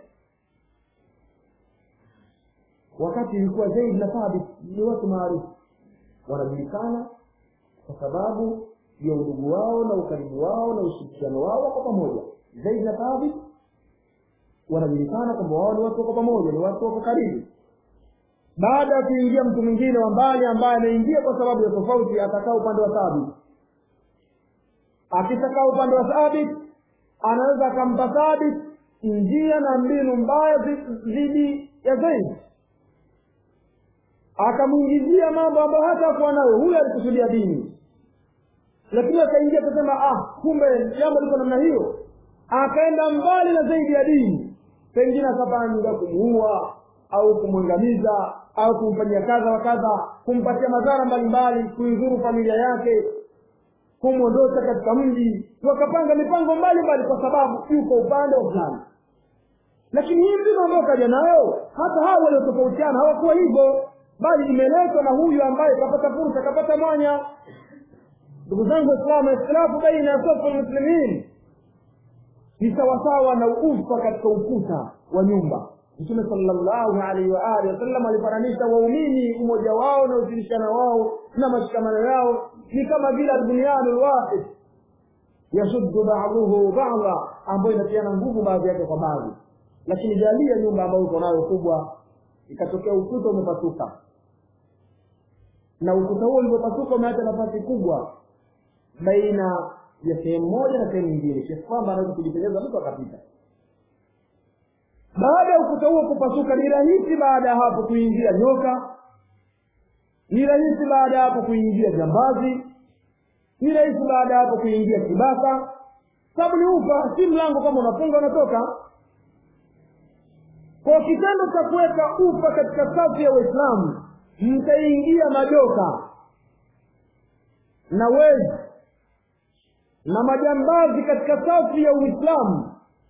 Speaker 1: wakati ilikuwa zaidi na thabit ni watu maarufu wanajulikana kwa sababu ya udugu wao na ukaribu wao na ushirikiano wao wako pamoja zaidi na thabit wanajulikana kwamba wao ni watu wako pamoja ni watu wako karibu baada ya kuingia mtu mwingine wa mbali ambaye ameingia kwa sababu ya tofauti atakaa upande wa thabit akitakaa upande wa thabit anaweza akampa thabit njia na mbinu mbaya dhidi ya zaidi akamwingizia mambo ambayo hata akuwa nayo huyo alikusudia dini lakini akaingia akasema ah kumbe jambo liko namna hiyo akaenda mbali na zaidi ya dini pengine akapanga kumuua au kumwangamiza au kumfanyia kadha wa kadha kumpatia madhara mbalimbali kuidhuru familia yake kumwondosha katika mji wakapanga mipango mbalimbali kwa sababu yuko upande wa fulani lakini hii mbinu ambayo kaja nayo hata hao waliotofautiana hawakuwa hivyo bali imeletwa na huyu ambaye kapata fursa kapata mwanya ndugu zangu waislamu ikhtilafu baina ya sofu lmuslimin ni sawasawa na ufa katika ukuta wa nyumba mtume salllahu alaihi wa alihi wasallam alifananisha waumini umoja wao na ushirikana wao na mashikamano yao ni kama vile albunianu lwahid yashuddu baduhu bada ambayo inatiana nguvu baadhi yake kwa baadhi lakini jalia nyumba ambayo uko nayo kubwa ikatokea ukuta umepasuka na ukuta huo ulivyopasuka umeacha nafasi kubwa baina ya sehemu moja na sehemu nyingine kiasi kwamba anaweza kujipendeza mtu akapita baada ya ukuta huo kupasuka ni rahisi baada ya hapo kuingia nyoka ni rahisi baada ya hapo kuingia jambazi ni rahisi baada ya hapo kuingia kibaka sababu ni ufa si mlango kama unafunga unatoka kwa kitendo cha kuweka ufa katika safu ya waislamu mtaingia majoka na wezi na majambazi katika safu ya uislamu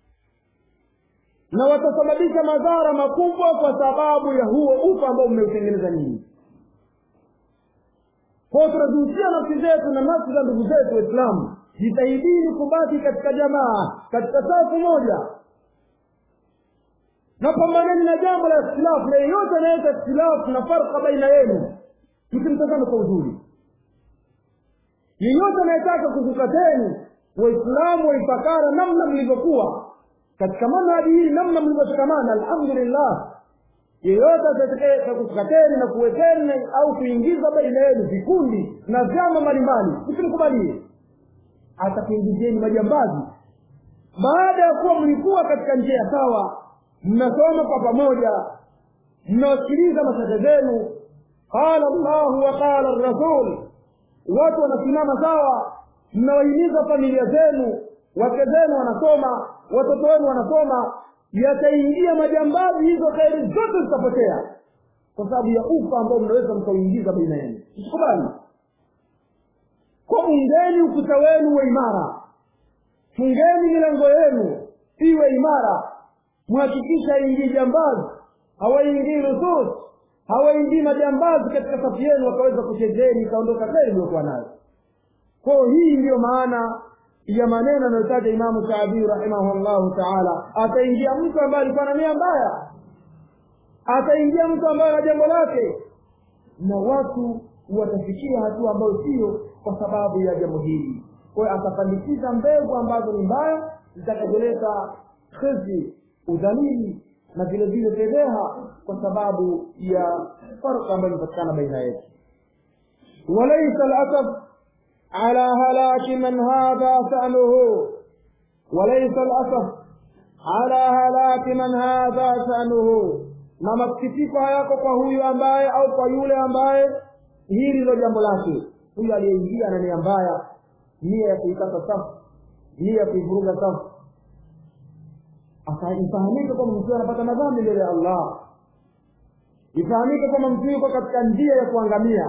Speaker 1: na watasababisha madhara makubwa kwa sababu ya huo ufa ambao mmeutengeneza nyinyi kwao tunazihusia nafsi zetu na nafsi za ndugu zetu waislamu jitahidini kubaki katika jamaa katika safu moja na pambaneni na jambo la ikhtilafu na yeyote anaweza ikhtilafu na farka baina yenu msimtazame kwa uzuri yeyote anayetaka kukukateni waislamu waifakara namna mlivyokuwa katika manhaji hii namna mlivyoshikamana alhamdulillah yeyote atataka kukukateni na kuwekeni au kuingiza baina yenu vikundi na vyama mbalimbali msimkubalie atakuingizeni majambazi baada ya kuwa mlikuwa katika njia sawa mnasoma kwa pamoja mnawasikiliza mashehe zenu qala llahu wa qala rasul watu wanasimama sawa mnawahimiza familia zenu wake zenu wanasoma watoto wenu wanasoma yataingia majambazi hizo kheri zote zitapotea kwa sababu ya ufa ambao mnaweza mkauingiza baina yenu msikubali kwa ungeni ukuta wenu uwe imara fungeni milango yenu iwe imara mhakikisha haingii jambazi hawaingii rusus hawaingii majambazi katika safu yenu wakaweza kuchezeni ikaondoka kheri iliyokuwa nayo kwao hii ndiyo maana ya maneno anayotaja imamu shaabii rahimahullahu taala ataingia mtu ambaye alikuwa na nia mbaya ataingia mtu ambaye na jambo lake na watu watafikia hatua ambayo sio kwa sababu ya jambo hili kwa hiyo atapandikiza mbegu ambazo ni mbaya zitakazoleta khizi udhalili na vile vile fedheha kwa sababu ya farka ambayo imepatikana baina yetu walaisa lasaf على هلاك من هذا شأنه وليس الأسف على هلاك من هذا شأنه na masikitiko hayako kwa huyu ambaye au kwa yule ambaye hili ndilo jambo lake huyu aliyeingia na nia mbaya nia ya kuikata safu nia ya kuivuruga safu ifahamike kwamba mtu anapata madhambi mbele ya allah ifahamike kwamba mtu yuko katika njia ya kuangamia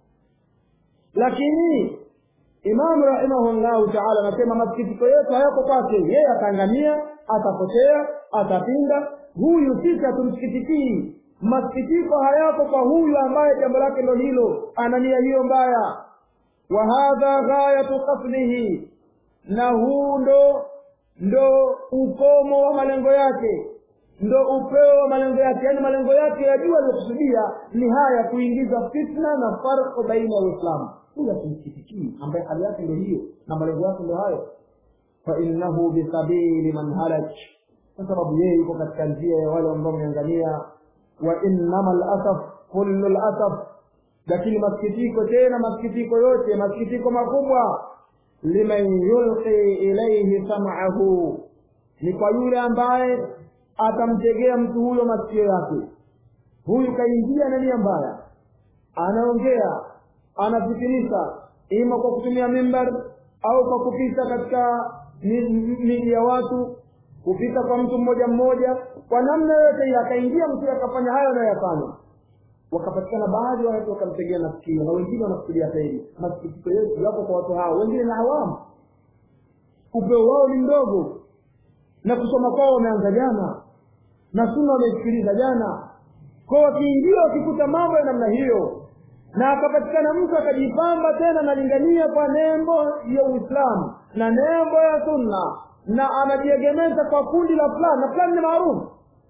Speaker 1: lakini imamu rahimahullahu taala anasema masikitiko yetu hayako kwake yeye ataangamia atapotea atapinda huyu sisi hatumsikitikii masikitiko hayako kwa huyu ambaye jambo lake ndo hilo ana nia hiyo mbaya wa hadha ghayatu qasdihi na huu ndo ndo ukomo wa malengo yake ndo upeo wa malengo yake yaani malengo yake ya juu aliyokusudia ni haya kuingiza fitna na farko baina ya uislamu huyu asimsikitikii ambaye hali yake ndo hiyo na malengo yake ndo hayo fainnahu bisabili man halak kwa sababu yeye yuko katika njia ya wale ambao wameangalia wa innama lasaf kullu lasaf lakini masikitiko tena masikitiko yote masikitiko makubwa liman yulqi ilaihi sam'ahu ni kwa yule ambaye atamtegea mtu huyo masikio yake huyu kaingia na nia mbaya anaongea anafikirisha ima kwa kutumia mimbar au kwa kupita katika miji ya watu kupita kwa mtu mmoja mmoja kwa namna yoyote ile akaingia mtu akafanya hayo anayoyafanya wakapatikana baadhi ya watu wakamtegea masikio na wengine wanafikiria zaidi masikitiko yetu yapo kwa watu hao wengine na awamu upeo wao ni mdogo na kusoma kwao wameanza jana na suna wameisikiliza jana kwa wakiingia wakikuta mambo ya namna hiyo na akapatikana mtu akajipamba tena analingania kwa nembo ya uislamu na nembo ya sunna na anajiegemeza kwa kundi la fulani na fulani ni maarufu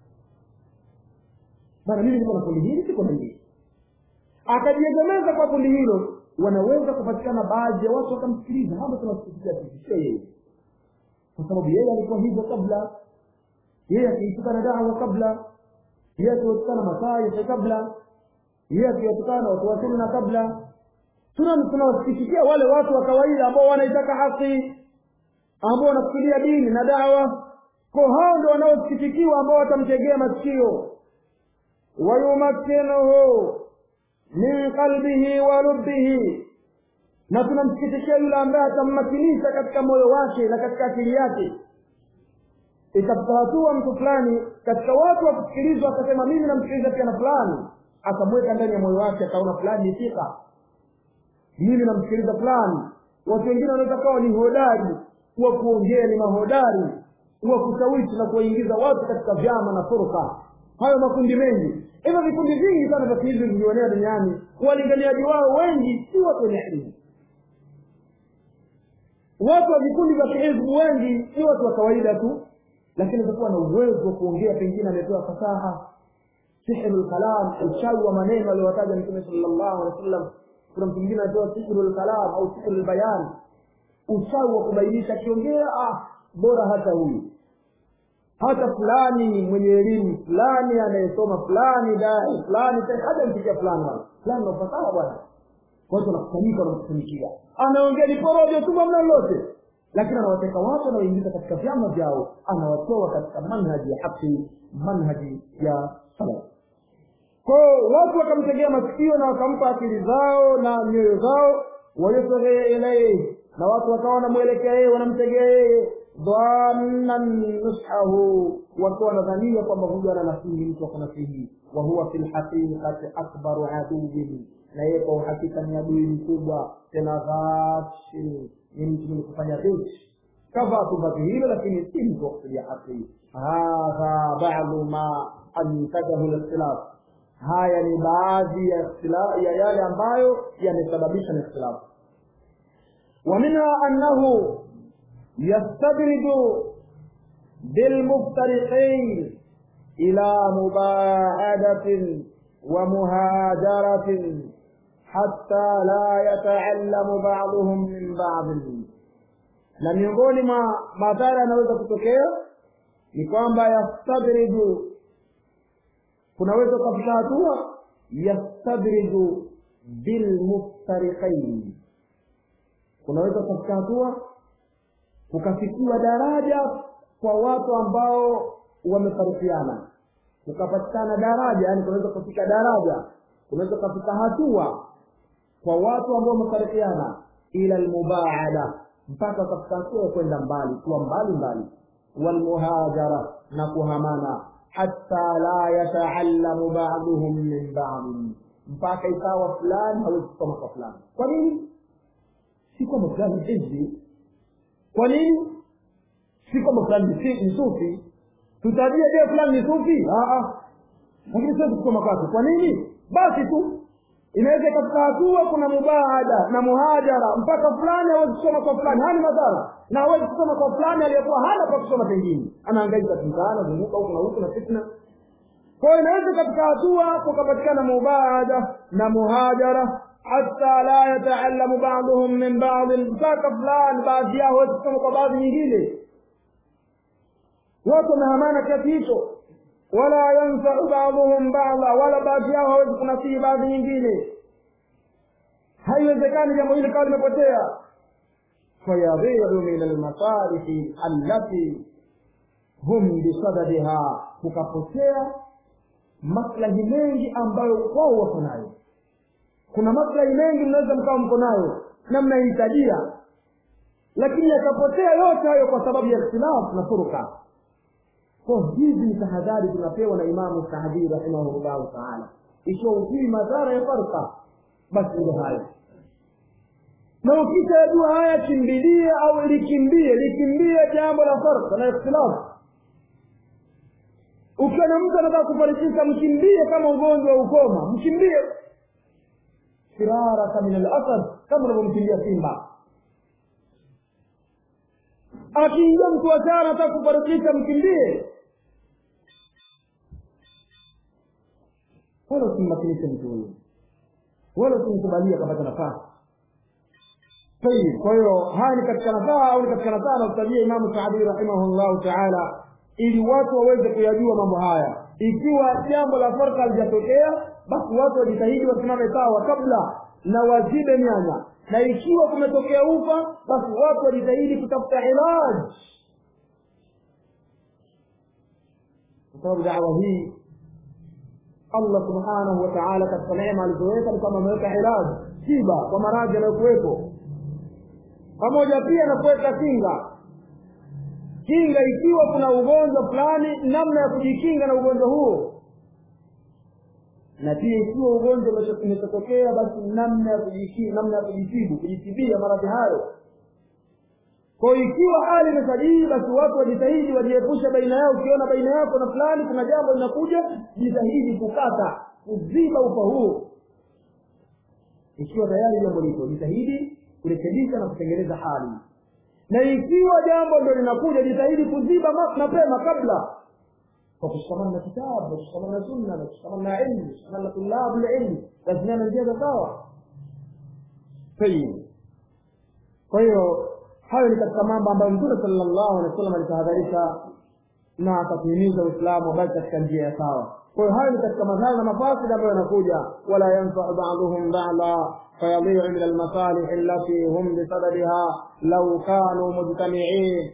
Speaker 1: bana mimi niko na kundi hili siko na hili akajiegemeza kwa kundi hilo wanaweza kupatikana baadhi ya watu wakamsikiliza hapa tunasikia sisi sio yeye kwa sababu yeye alikuwa hivyo kabla yeye akiitukana dawa kabla yeye akiwatukana masai kabla yeye akiwatukana watu wa sunna kabla tuna tunawasikitikia wale watu wa kawaida ambao wanaitaka haki ambao wanafikiria dini na dawa kwa hao ndio wanaosikitikiwa ambao watamtegea masikio wayumakkinuhu min qalbihi wa lubbihi na tunamsikitishia yule ambaye atammakinisha katika moyo wake na katika akili yake ikafika hatua mtu fulani katika watu wakusikilizwa akasema mimi namsikiliza pia na fulani akamweka ndani ya moyo wake akaona fulani ni fika mimi namsikiliza fulani watu wengine wanaweza kawa ni hodari wa kuongea ni mahodari wa kushawishi na kuwaingiza watu katika vyama na furka hayo makundi mengi hivyo vikundi vingi sana vya kihizi vilionea duniani walinganiaji wao wengi si watu wenye elimu watu wa vikundi vya kihizbu wengi si watu wa kawaida tu lakini atakuwa na uwezo wa kuongea pengine amepewa fasaha sihru lkalam uchawi wa maneno aliowataja mtume salllahu alehi wa sallam kuna mtu mwingine anapewa sihru lkalam au sihru lbayan uchawi wa kubainisha akiongea ah, bora hata huyu hata fulani mwenye elimu fulani anayesoma fulani dai fulani hata mpikia fulani wala fulani nafasaha bwana watu wanakusanyika wanamkusanyikia anaongea ni porojo tu hamna lolote lakini anawateka watu anaoingiza katika vyama vyao anawatoa katika manhaji ya haki manhaji ya salaf kwao watu wakamtegea masikio na wakampa akili zao na nyoyo zao wayusghia ilaihi na watu wakawa wanamwelekea yeye wanamtegea yeye dhannan nushahu wakiwa wanadhania kwamba huyu ananasihi mtu akunasihi wa huwa fi lhaqiqati akbaru aduwin na yeye kwa uhakika ni adui mkubwa tena ghashin ni mtu mwenye kufanya ghish kavaa tu vazi hilo lakini si mtu wa kusudia haki hadha badu ma antajahu likhtilaf haya ni baadhi ya ya yale ambayo yamesababisha na ikhtilafu ومنها أنه يستدرج بالمفترقين إلى مباعدة ومهاجرة حتى لا يتعلم بعضهم من بعض na miongoni mwa madhara yanaweza kutokea ni kwamba yastadriju kunaweza ukafika hatua yastadriju bilmuftariqaini kunaweza kufika hatua kukafikiwa daraja kwa watu ambao wamefarikiana kukapatikana daraja yani kunaweza kufika daraja kunaweza kufika hatua kwa watu ambao wamefarikiana ila almubaada mpaka wakafika hatua ya kwenda mbali kuwa mbali mbali walmuhajara na kuhamana hatta la yataallamu baduhum min badin mpaka ikawa fulani hawezi kusoma kwa fulani kwa nini si kwamba fulani hivi kwa nini si kwamba fulani ni sufi tutajia je fulani ni sufi lakini siwezi kusoma kwake kwa nini basi tu inaweza ikafika hatua kuna mubaada na muhajara mpaka fulani hawezi kusoma kwa fulani haya ni madhara na hawezi kusoma kwa fulani aliyekuwa hana pa kusoma pengine anaangaika mtaana zunguka huku na huku na fitna kwa hiyo inaweza katika hatua kukapatikana mubaada na muhajara hata la yataalamu baduhum min badin mpaka fulani baadhi yao hawezi kusoma kwa baadhi nyingine watu wamehamana kiasi hicho wala yanfau baduhum bada wala baadhi yao hawezi kunasihi baadhi nyingine haiwezekani jambo hili kawa limepotea fayadhiru min almasarifi allati hum bisadadiha kukapotea maslahi mengi ambayo wao wako nayo kuna maslahi mengi mnaweza mkawa mko nayo na mnahitajia lakini yakapotea yote hayo kwa sababu ya ikhtilafu na furuka kwa hizi ni tahadhari tunapewa na imamu saadii rahimahullahu taala ikiwa ujui madhara ya farka basi ndio hayo na ukishayajua haya kimbilie au likimbie likimbie jambo la farka na ikhtilafu ukiwa na mtu anataka kufarikisha mkimbie kama ugonjwa wa ukoma mkimbie firaraka min alasad kama unavyomkimbia simba akiingia mtu wa chana anataka kufarikisha mkimbie wala usimmakinishe mtu huyo wala usimkubalia akapata nafasi tayib kwa hiyo haya ni katika nasaha au ni katika nasaha anakutajia imamu saadi rahimahullahu taala ili watu waweze kuyajua mambo haya ikiwa jambo la farka halijatokea basi watu wajitahidi wasimame sawa kabla na wazibe mianya na ikiwa kumetokea ufa basi watu wajitahidi kutafuta ilaj kwa sababu dawa hii allah subhanahu wa taala katika neema alizoweka ni kama ameweka ilaj tiba kwa maradhi yanayokuwepo pamoja pia na kuweka kinga kinga ikiwa kuna ugonjwa fulani namna ya kujikinga na ugonjwa huo na pia ikiwa ugonjwa umetokea basi namna ya kujikinga namna ya kujitibu kujitibia maradhi hayo kwa ikiwa hali imesajii basi watu wajitahidi wajiepushe baina yao ukiona baina yako na fulani kuna jambo linakuja jitahidi kukata kuziba ufa huo ikiwa tayari jambo lipo jitahidi kurekebisha na kutengeneza hali na ikiwa jambo ndio linakuja jitahidi kuziba mapema kabla kwa kushikamana na kitabu na kushikamana na sunna na kushikamana na ilmu kushikamana na tulabu lilmu lazimiana njia za sawa tayib kwa hiyo hayo ni katika mambo ambayo mtume sallallahu alaihi wasallam alitahadharisha na akatuhimiza uislamu wabaki katika njia ya sawa kwa hiyo hayo ni katika madhara na mafasidi ambayo yanakuja wala yanfau baduhum bada fayadhiu min almasalih allati hum bisadadiha lau kanu mujtamiin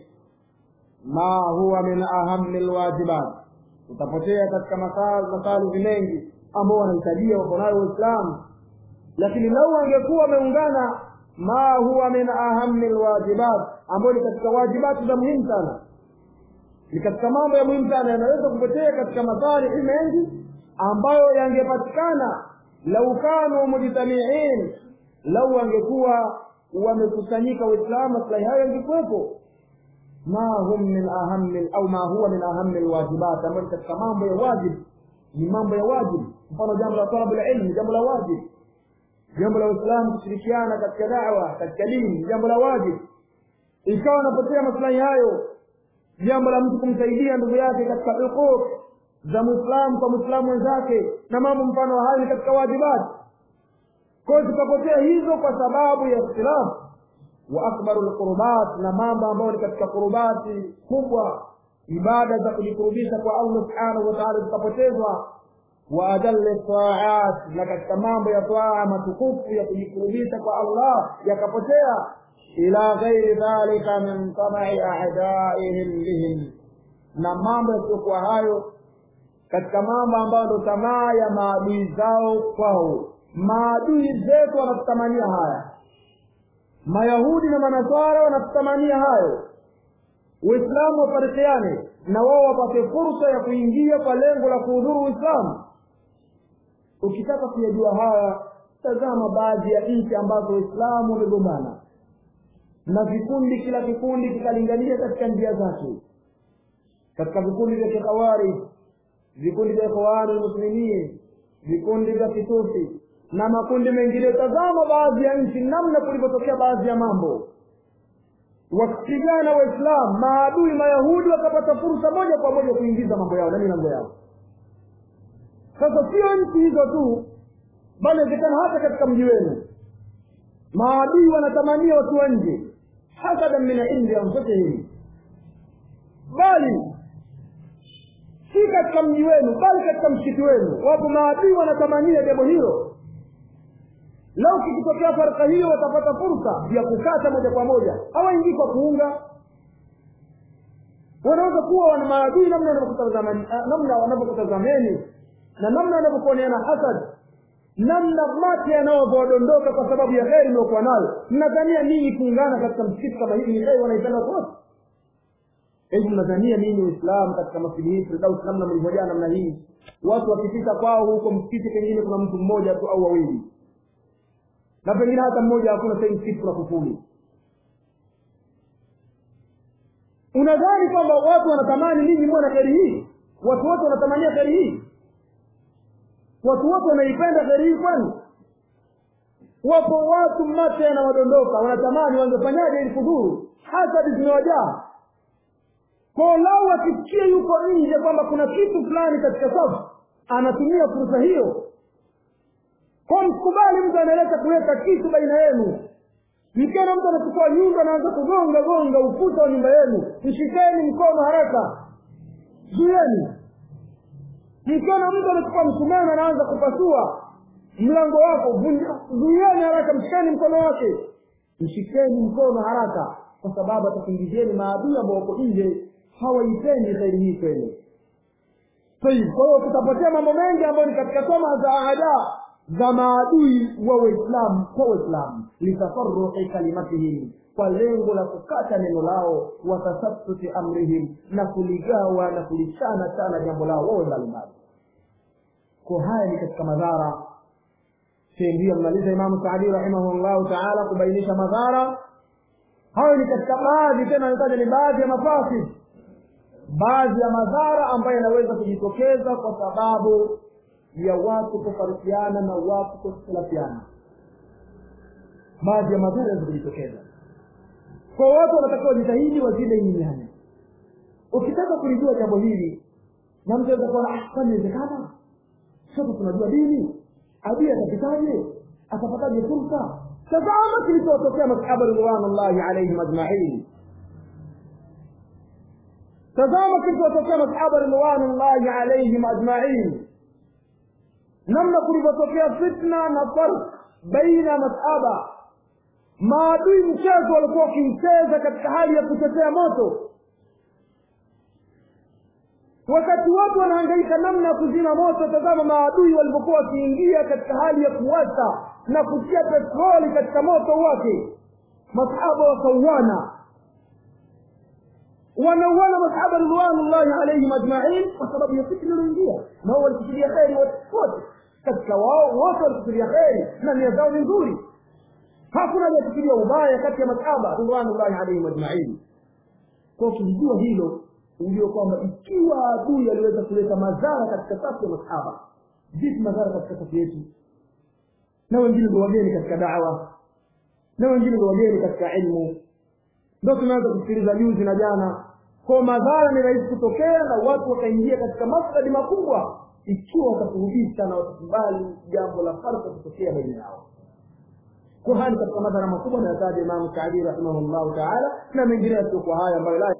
Speaker 1: ma huwa min ahami lwajibat utapotea katika masalihi mengi ambao wanahitajia wako nayo waislamu lakini lau angekuwa wameungana ma huwa min ahami lwajibat ambayo ni katika wajibati za muhimu sana ni katika mambo ya muhimu sana yanaweza kupotea katika masalihi mengi ambayo yangepatikana lau kanu mujtamiin lau wangekuwa wamekusanyika waislamu maslahi hayo yangekuwepo ma hum min ahami au ma huwa min ahami lwajibat ambayo ni katika mambo ya wajib ni mambo ya wajib mfano jambo la talabu lilmi jambo la wajib jambo la uislamu kushirikiana katika dawa katika dini jambo la wajib ikawa anapotea maslahi hayo jambo la mtu kumsaidia ndugu yake katika huquq za mwislamu kwa mwislamu mwenzake na mambo mfano wa hayo ni katika wajibati kwayo zikapotea hizo kwa sababu ya ikhtilafu wa akbaru lqurubat na mambo ambayo ni katika kurubati kubwa ibada za kujikurubisha kwa allah subhanahu wa taala zikapotezwa wa adalli taat na katika mambo ya taa matukufu ya kujikurubisha kwa allah yakapotea ila ghairi dhalika min tamai adaihim bihim na mambo yasiyokuwa hayo katika mambo ambayo ndo tamaa ya maadui zao kwao maadui zetu wanatutamania haya mayahudi na manasara wanatutamania hayo uislamu wafarikiane na wao wapate fursa ya kuingia kwa lengo la kuhudhuru uislamu ukitaka kuyajua haya tazama baadhi ya nchi ambazo waislamu wamegombana na vikundi kila kikundi kikalingania katika njia zake katika vikundi vya kikhawari vikundi vya ikhwani lmuslimin vikundi vya kitusi na makundi mengine tazama baadhi ya nchi namna kulivyotokea baadhi ya mambo wakipigana waislamu maadui mayahudi wakapata fursa moja kwa moja kuingiza mambo yao na milango yao sasa sio nchi hizo tu bali inawezekana hata katika mji wenu maadui wanatamania watu wa nje hasadan min indi anfusihim bali si katika mji wenu bali katika msikiti wenu wapo maadui wanatamania jambo hilo lau kikitokea farka hiyo watapata fursa ya kukata moja kwa moja hawaingii kwa kuunga wanaweza kuwa wana maadui namna wanavyokutazamani namna wanavyokutazameni na namna wanavyokuoneana hasad namna mate yanayodondoka kwa sababu ya heri mliokuwa nayo mnadhania ninyi kuungana katika msikiti kama hivi ni heri wanaipenda watu wote hebu mnadhania nini uislamu katika masjidi hii firdaus namna mlivyojaa namna hii watu wakipita kwao huko msikiti pengine kuna mtu mmoja tu au wawili na pengine hata mmoja hakuna sahii msikiti kuna kufuli unadhani kwamba watu wanatamani ninyi muwe na kheri hii watu wote wanatamania kheri hii watu wote wanaipenda kheri hii kwani wapo watu mate yanawadondoka wanatamani wangefanyaje ili kudhuru hasadi zimewajaa kwao lau akisikia yuko nje kwamba kuna kitu fulani katika safu anatumia fursa hiyo kwa msikubali mtu analeta kuleta kitu baina yenu mkiona mtu anachukua nyundo anaanza kugonga gonga ukuta wa nyumba yenu mshikeni mkono haraka zuieni mkiona mtu anachukua msumeno anaanza kupasua mlango wako zuieni haraka mshikeni mkono wake mshikeni mkono haraka kwa sababu atakuingizieni maadui ambao wako nje hawaipendi kheri hii kwenu kwa hiyo tutapotea mambo mengi ambayo ni katika soma za adaa za maadui wa waislamu kwa waislamu litafaruqi kalimatihim kwa lengo la kukata neno lao watasabtuti amrihim na kuligawa na kulichana chana jambo lao wawe mbalimbali ko haya ni katika madhara ndiyo mmaliza imamu saadi rahimahullahu taala kubainisha madhara hayo ni katika baadhi tena anataja ni baadhi ya mafasid baadhi ya madhara ambayo yanaweza kujitokeza kwa sababu ya watu kufarikiana na watu kukhtilafiana baadhi ya madhara yanaweza kujitokeza kwa watu wanatakiwa jitahidi wazile imiani ukitaka kulijua jambo hili na mtu aweza kuona ah kwani inawezekana sote tunajua dini adui atapitaje atapataje fursa tazama kilichowatokea masahaba ridwanullahi alaihim ajmain tazama kilichowatokea masahaba ridwanullahi alaihim ajmain namna kulivyotokea fitna na farq baina masahaba maadui mchezo walikuwa wakimcheza katika hali ya kutetea moto wakati watu wanahangaika namna ya kuzima moto tazama maadui walivyokuwa wakiingia katika hali ya kuwasha na kutia petroli katika moto wake masahaba wakauana wanauana masahaba ridwanullahi alaihim ajmain kwa sababu ya fitna iliyoingia na wao walikusudia kheri wote katika wao wote walikusudia kheri na nia zao ni nzuri hakuna aliyekusudia ubaya kati ya masahaba ridwanullahi alaihim ajmain kwa ukijua hilo ujue kwamba ikiwa adui aliweza kuleta madhara katika safu ya masahaba vipi madhara katika safu yetu na wengine ndio wageni katika dawa na wengine ndio wageni katika ilmu ndio tunaanza kusikiliza juzi na jana kwa madhara ni rahisi kutokea na watu wakaingia katika mafsadi makubwa ikiwa watakurudisha na watakubali jambo la farka kutokea baina yao kwa hali katika madhara makubwa na yataja imamu saadi rahimahullahu taala na mengine yasiokuwa haya ambayo la